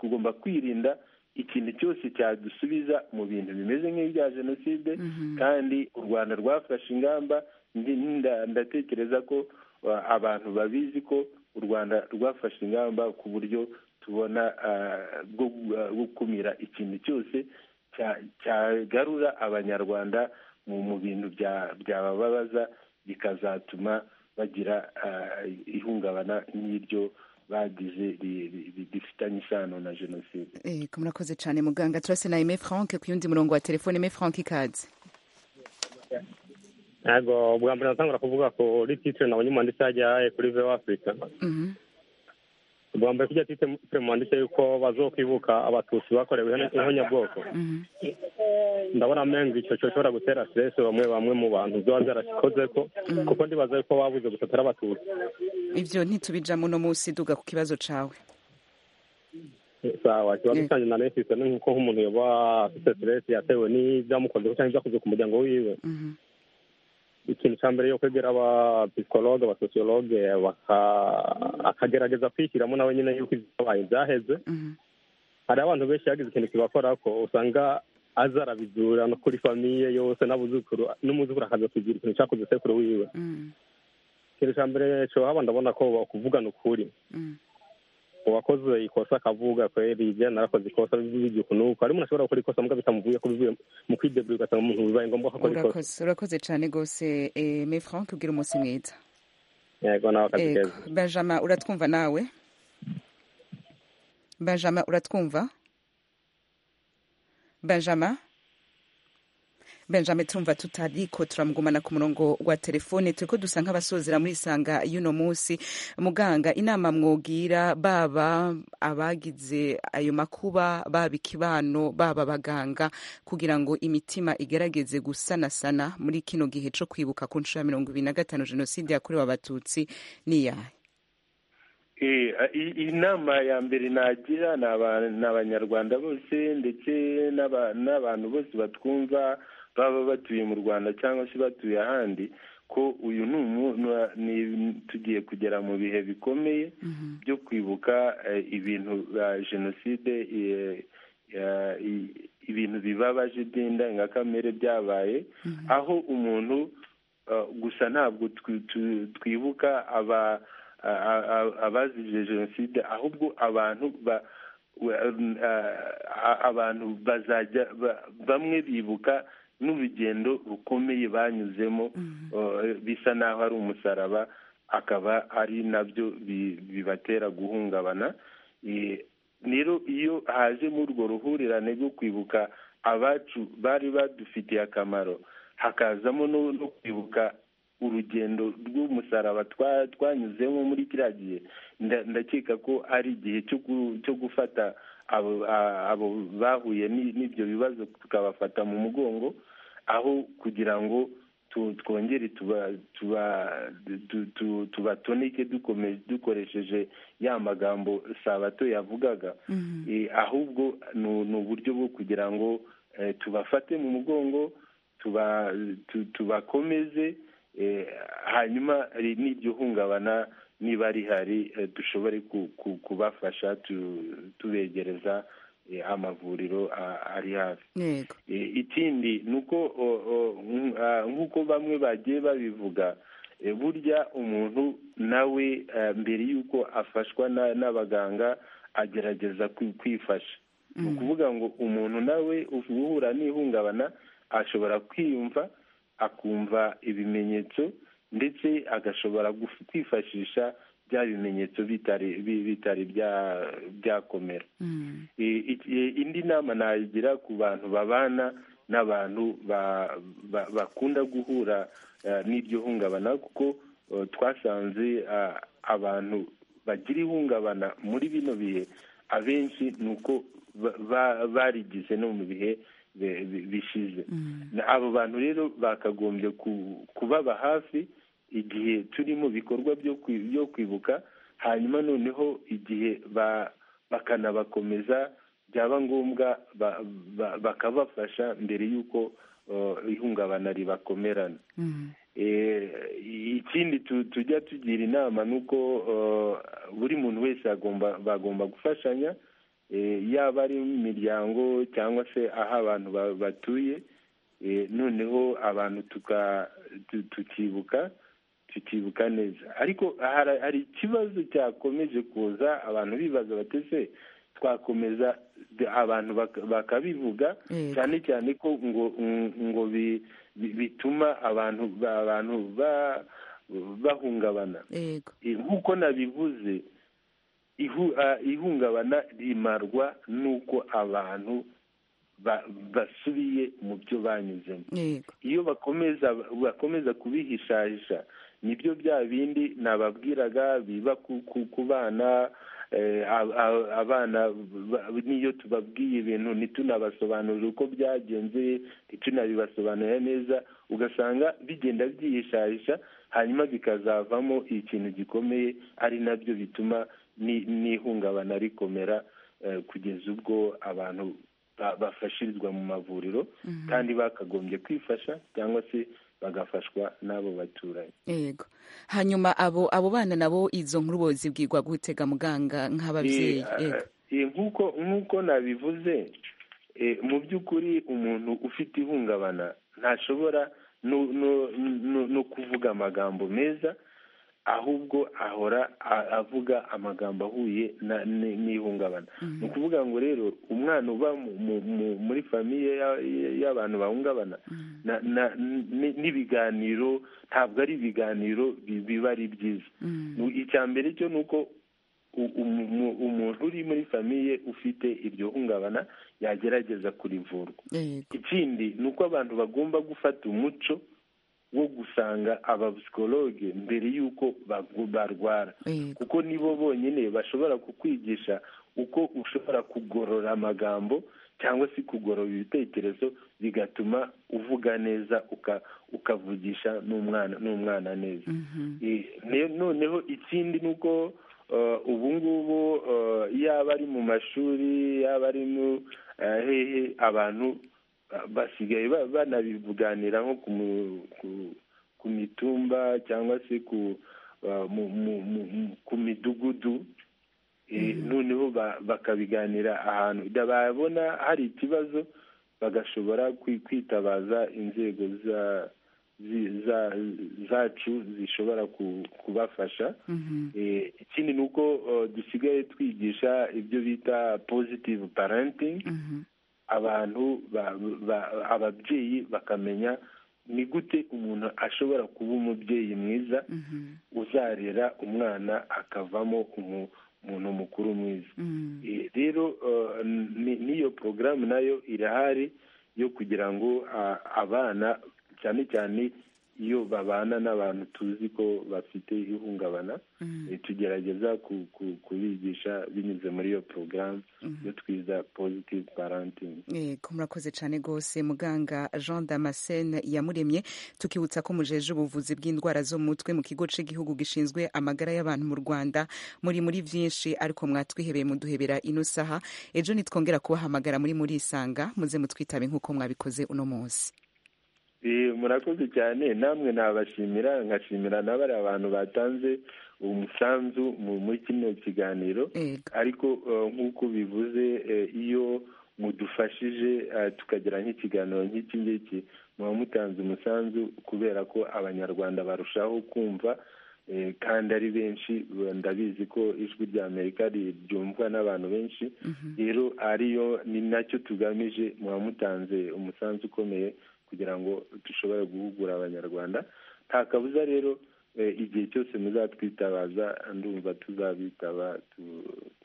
tugomba kwirinda ikintu cyose cyadusubiza mu bintu bimeze nk'ibya jenoside kandi u rwanda rwafashe ingamba ndatekereza ko abantu babizi ko u rwanda rwafashe ingamba ku buryo tubona bwo gukumira ikintu cyose cyagarura abanyarwanda mu bintu byabababaza bikazatuma bagira ihungabana nk'iryo bagize rifitanye isano na jenoside murakoze cyane muganga turase na eme frank ku yundi murongo wa telefone eme frank ikaze ntabwo bwa mbere natangura kuvuga kuri titire nabonye umuntu ndetse yajyaye kuri vewo afurika bwa mbere kujya titire mu handitse yuko bazokwibuka abatutsi bakorewe ihonyabwoko ndabona amenga icyo cyo gishobora gutera siteresi bamwe bamwe mu bantu ziba zarasikoze ko kuko ndibaza yuko babuze gusatara abatutsi ibyo ntitubijamo uno munsi duga ku kibazo cyawe sawa kiba gisangiye na leta isa nk'uko nk'umuntu yaba afite siteresi yatewe n'ibyamukoze cyangwa ibyakoze ku muryango wiwe ikintu cya mbere yo kwegera abapisikologe abasosiyologe akagerageza kwishyiramo nawe nyine yuko ibyabaye byaheze hari abantu benshi yagize ikintu kibakora ko usanga aza arabizura no kuri famiye yose n'abuzukuru n'umuzukuru akaza kugira ikintu cyakoze sekuru wiwe ikintu cya mbere haba ndabona ko kuvugana ukuri uwakoze ikosa akavuga kweri ibyo narakoze ikosa bivuga uku nuko hari umuntu ashobora gukora ikosa mbwa bitamuvuye ko bivuye mu kwideburira ugasanga umuntu bibaye ngombwa ko akora ikosa urakoze cyane rwose me frank ubwira umunsi mwiza yego nawe akazi keza benjamin uratwumva nawe benjamin uratwumva benjamin benjamin turumva tutariko turamugumana ku murongo wa telefone turi ko dusa nk'abasozera muri isanga y'uno munsi muganga inama mwogira baba abagize ayo makuba baba ikibano baba abaganga kugira ngo imitima igerageze gusanasana muri kino gihe cyo kwibuka ku nshuro ya mirongo ibiri na gatanu jenoside yakorewe abatutsi n'iyahe inama ya mbere nagira ni abanyarwanda bose ndetse n'abantu bose batwumva baba batuye mu rwanda cyangwa se batuye ahandi ko uyu ni tugiye kugera mu bihe bikomeye byo kwibuka ibintu bya jenoside ibintu bibabaje by'indangakamere byabaye aho umuntu gusa ntabwo twibuka abazize jenoside ahubwo abantu abantu bazajya bamwe bibuka n'urugendo rukomeye banyuzemo bisa n'aho ari umusaraba akaba ari nabyo bibatera guhungabana rero iyo hajemo urwo ruhurirane rwo kwibuka abacu bari badufitiye akamaro hakazamo no kwibuka urugendo rw'umusaraba twanyuzemo muri kiriya gihe ndakeka ko ari igihe cyo gufata abo bahuye n'ibyo bibazo tukabafata mu mugongo aho kugira ngo twongere tubatoneke dukoresheje ya magambo sabato yavugaga ahubwo ni uburyo bwo kugira ngo tubafate mu mugongo tubakomeze hanyuma n'iryo hungabana niba rihari dushobore kubafasha tubegereza amavuriro ari hafi ikindi ni uko nk'uko bamwe bagiye babivuga burya umuntu nawe mbere y'uko afashwa n'abaganga agerageza kwifasha ni ukuvuga ngo umuntu nawe uhura n'ihungabana ashobora kwiyumva akumva ibimenyetso ndetse agashobora kwifashisha bya bimenyetso bitari byakomera indi nama nagira ku bantu babana n'abantu bakunda guhura n'iryo hungabana kuko twasanze abantu bagira ihungabana muri bino bihe abenshi ni uko barigize no mu bihe bishize abo bantu rero bakagombye kubaba hafi igihe turi mu bikorwa byo kwibuka hanyuma noneho igihe bakanabakomeza byaba ngombwa bakabafasha mbere y'uko ihungabana ribakomerana ikindi tujya tugira inama ni uko buri muntu wese bagomba gufashanya yaba ari mu miryango cyangwa se aho abantu batuye noneho abantu tukibuka tukibuka neza ariko hari ikibazo cyakomeje kuza abantu bibaza batese twakomeza abantu bakabivuga cyane cyane ko ngo ngo bituma abantu abantu bahungabana nk'uko nabivuze ihungabana rimarwa n'uko abantu basubiye mu byo banyuzemo iyo bakomeza bakomeza kubihishahisha nibyo bya bindi nababwiraga biba ku bana abana n'iyo tubabwiye ibintu ntitunabasobanurire uko byagenze ntitunabibasobanurira neza ugasanga bigenda byihishahisha hanyuma bikazavamo ikintu gikomeye ari nabyo bituma n'ihungabana rikomera kugeza ubwo abantu bafashirizwa mu mavuriro kandi bakagombye kwifasha cyangwa se bagafashwa n'abo baturanyi yego hanyuma abo abo bana nabo izo nkuru bozibwirwa gutega muganga nk'ababyeyi nk'uko nk'uko nabivuze mu by'ukuri umuntu ufite ihungabana ntashobora no kuvuga amagambo meza ahubwo ahora avuga amagambo ahuye n'ihungabana ni ukuvuga ngo rero umwana uba muri famiye y'abantu bahungabana n'ibiganiro ntabwo ari ibiganiro biba ari byiza icya mbere cyo ni uko umuntu uri muri famiye ufite iryo hungabana yagerageza kurivurwa ikindi ni uko abantu bagomba gufata umuco wo gusanga abapsikologe mbere y'uko barwara kuko nibo bonyine bashobora kukwigisha uko ushobora kugorora amagambo cyangwa se kugorora ibitekerezo bigatuma uvuga neza ukavugisha n'umwana neza noneho ikindi ni uko ubu ngubu yaba ari mu mashuri yaba ari mu hehe abantu basigaye banabivuganira nko ku mitumba cyangwa se ku midugudu noneho bakabiganira ahantu babona hari ikibazo bagashobora kwitabaza inzego zacu zishobora kubafasha ikindi ni uko dusigaye twigisha ibyo bita positive parenting abantu ababyeyi bakamenya ni gute umuntu ashobora kuba umubyeyi mwiza uzarera umwana akavamo umuntu mukuru mwiza rero n'iyo porogaramu nayo irahari yo kugira ngo abana cyane cyane iyo babana n'abantu tuzi ko bafite ihungabana tugerageza kubigisha binyuze muri iyo porogaramu yo twiza pozitivu parantingi yego murakoze cyane rwose muganga jean damascene yamuremye tukibutsa ko mujeje ubuvuzi bw'indwara zo mu mutwe mu kigo cy'igihugu gishinzwe amagara y'abantu mu rwanda muri muri byinshi ariko mwatwihebeye muduhebera ino saha ejo nitwongera kubahamagara muri murisanga muze mutwitabe nk'uko mwabikoze uno munsi murakoze cyane namwe nabashimira nkashimira n'abari abantu batanze umusanzu muri kino kiganiro ariko nk'uko bivuze iyo mudufashije tukagira nk'ikiganiro nk'iki ngiki muba mutanze umusanzu kubera ko abanyarwanda barushaho kumva kandi ari benshi ndabizi ko ijwi rya amerika ryumvwa n'abantu benshi rero ariyo ni nacyo tugamije muba mutanze umusanzu ukomeye kugira ngo dushobore guhugura abanyarwanda nta kabuza rero igihe cyose muzatwitabaza ndumva tuzabitaba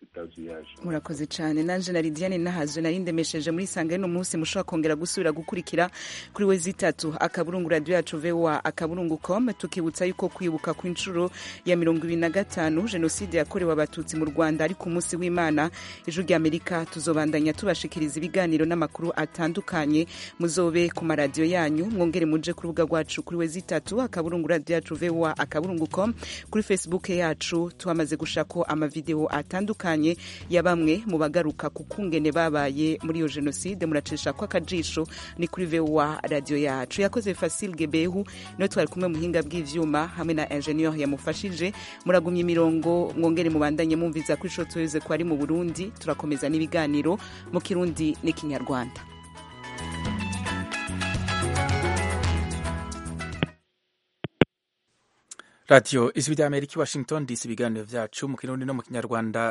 utazi iyo aje murakoze cyane nanjye na Lidiane nahazo nari ndemesheje muri isanga y'uno munsi mushobora kongera gusubira gukurikira kuri we zitatu akaburungu radiyo yacu vewa akaburungu com tukibutsa yuko kwibuka ku inshuro ya mirongo ibiri na gatanu jenoside yakorewe abatutsi mu rwanda ari ku munsi w'imana ejo rya amerika tuzobandanya tubashikiriza ibiganiro n'amakuru atandukanye muzobe ku maradiyo yanyu mwongere muje ku rubuga rwacu kuri we zitatu akaburungu radiyo yacu vewa akaburungu com kuri facebook yacu twamaze gushako amavidewo atandukanye ya bamwe mu bagaruka ku kungene babaye muri iyo jenoside muracisha ko akajisho ni kuri vewa radiyo yacu yakoze fasile gebehu niwe twari kumwe mu buhinga bw'ibyuma hamwe na enjeniyeri yamufashije muragumya imirongo mwongere mubandanye mwumviza ko ishoti weze ko ari mu burundi turakomeza n'ibiganiro mu kirundi n'ikinyarwanda radiyo ijwi ry'amerika i washington dc ibiganiro byacu mu kirundi no mu kinyarwanda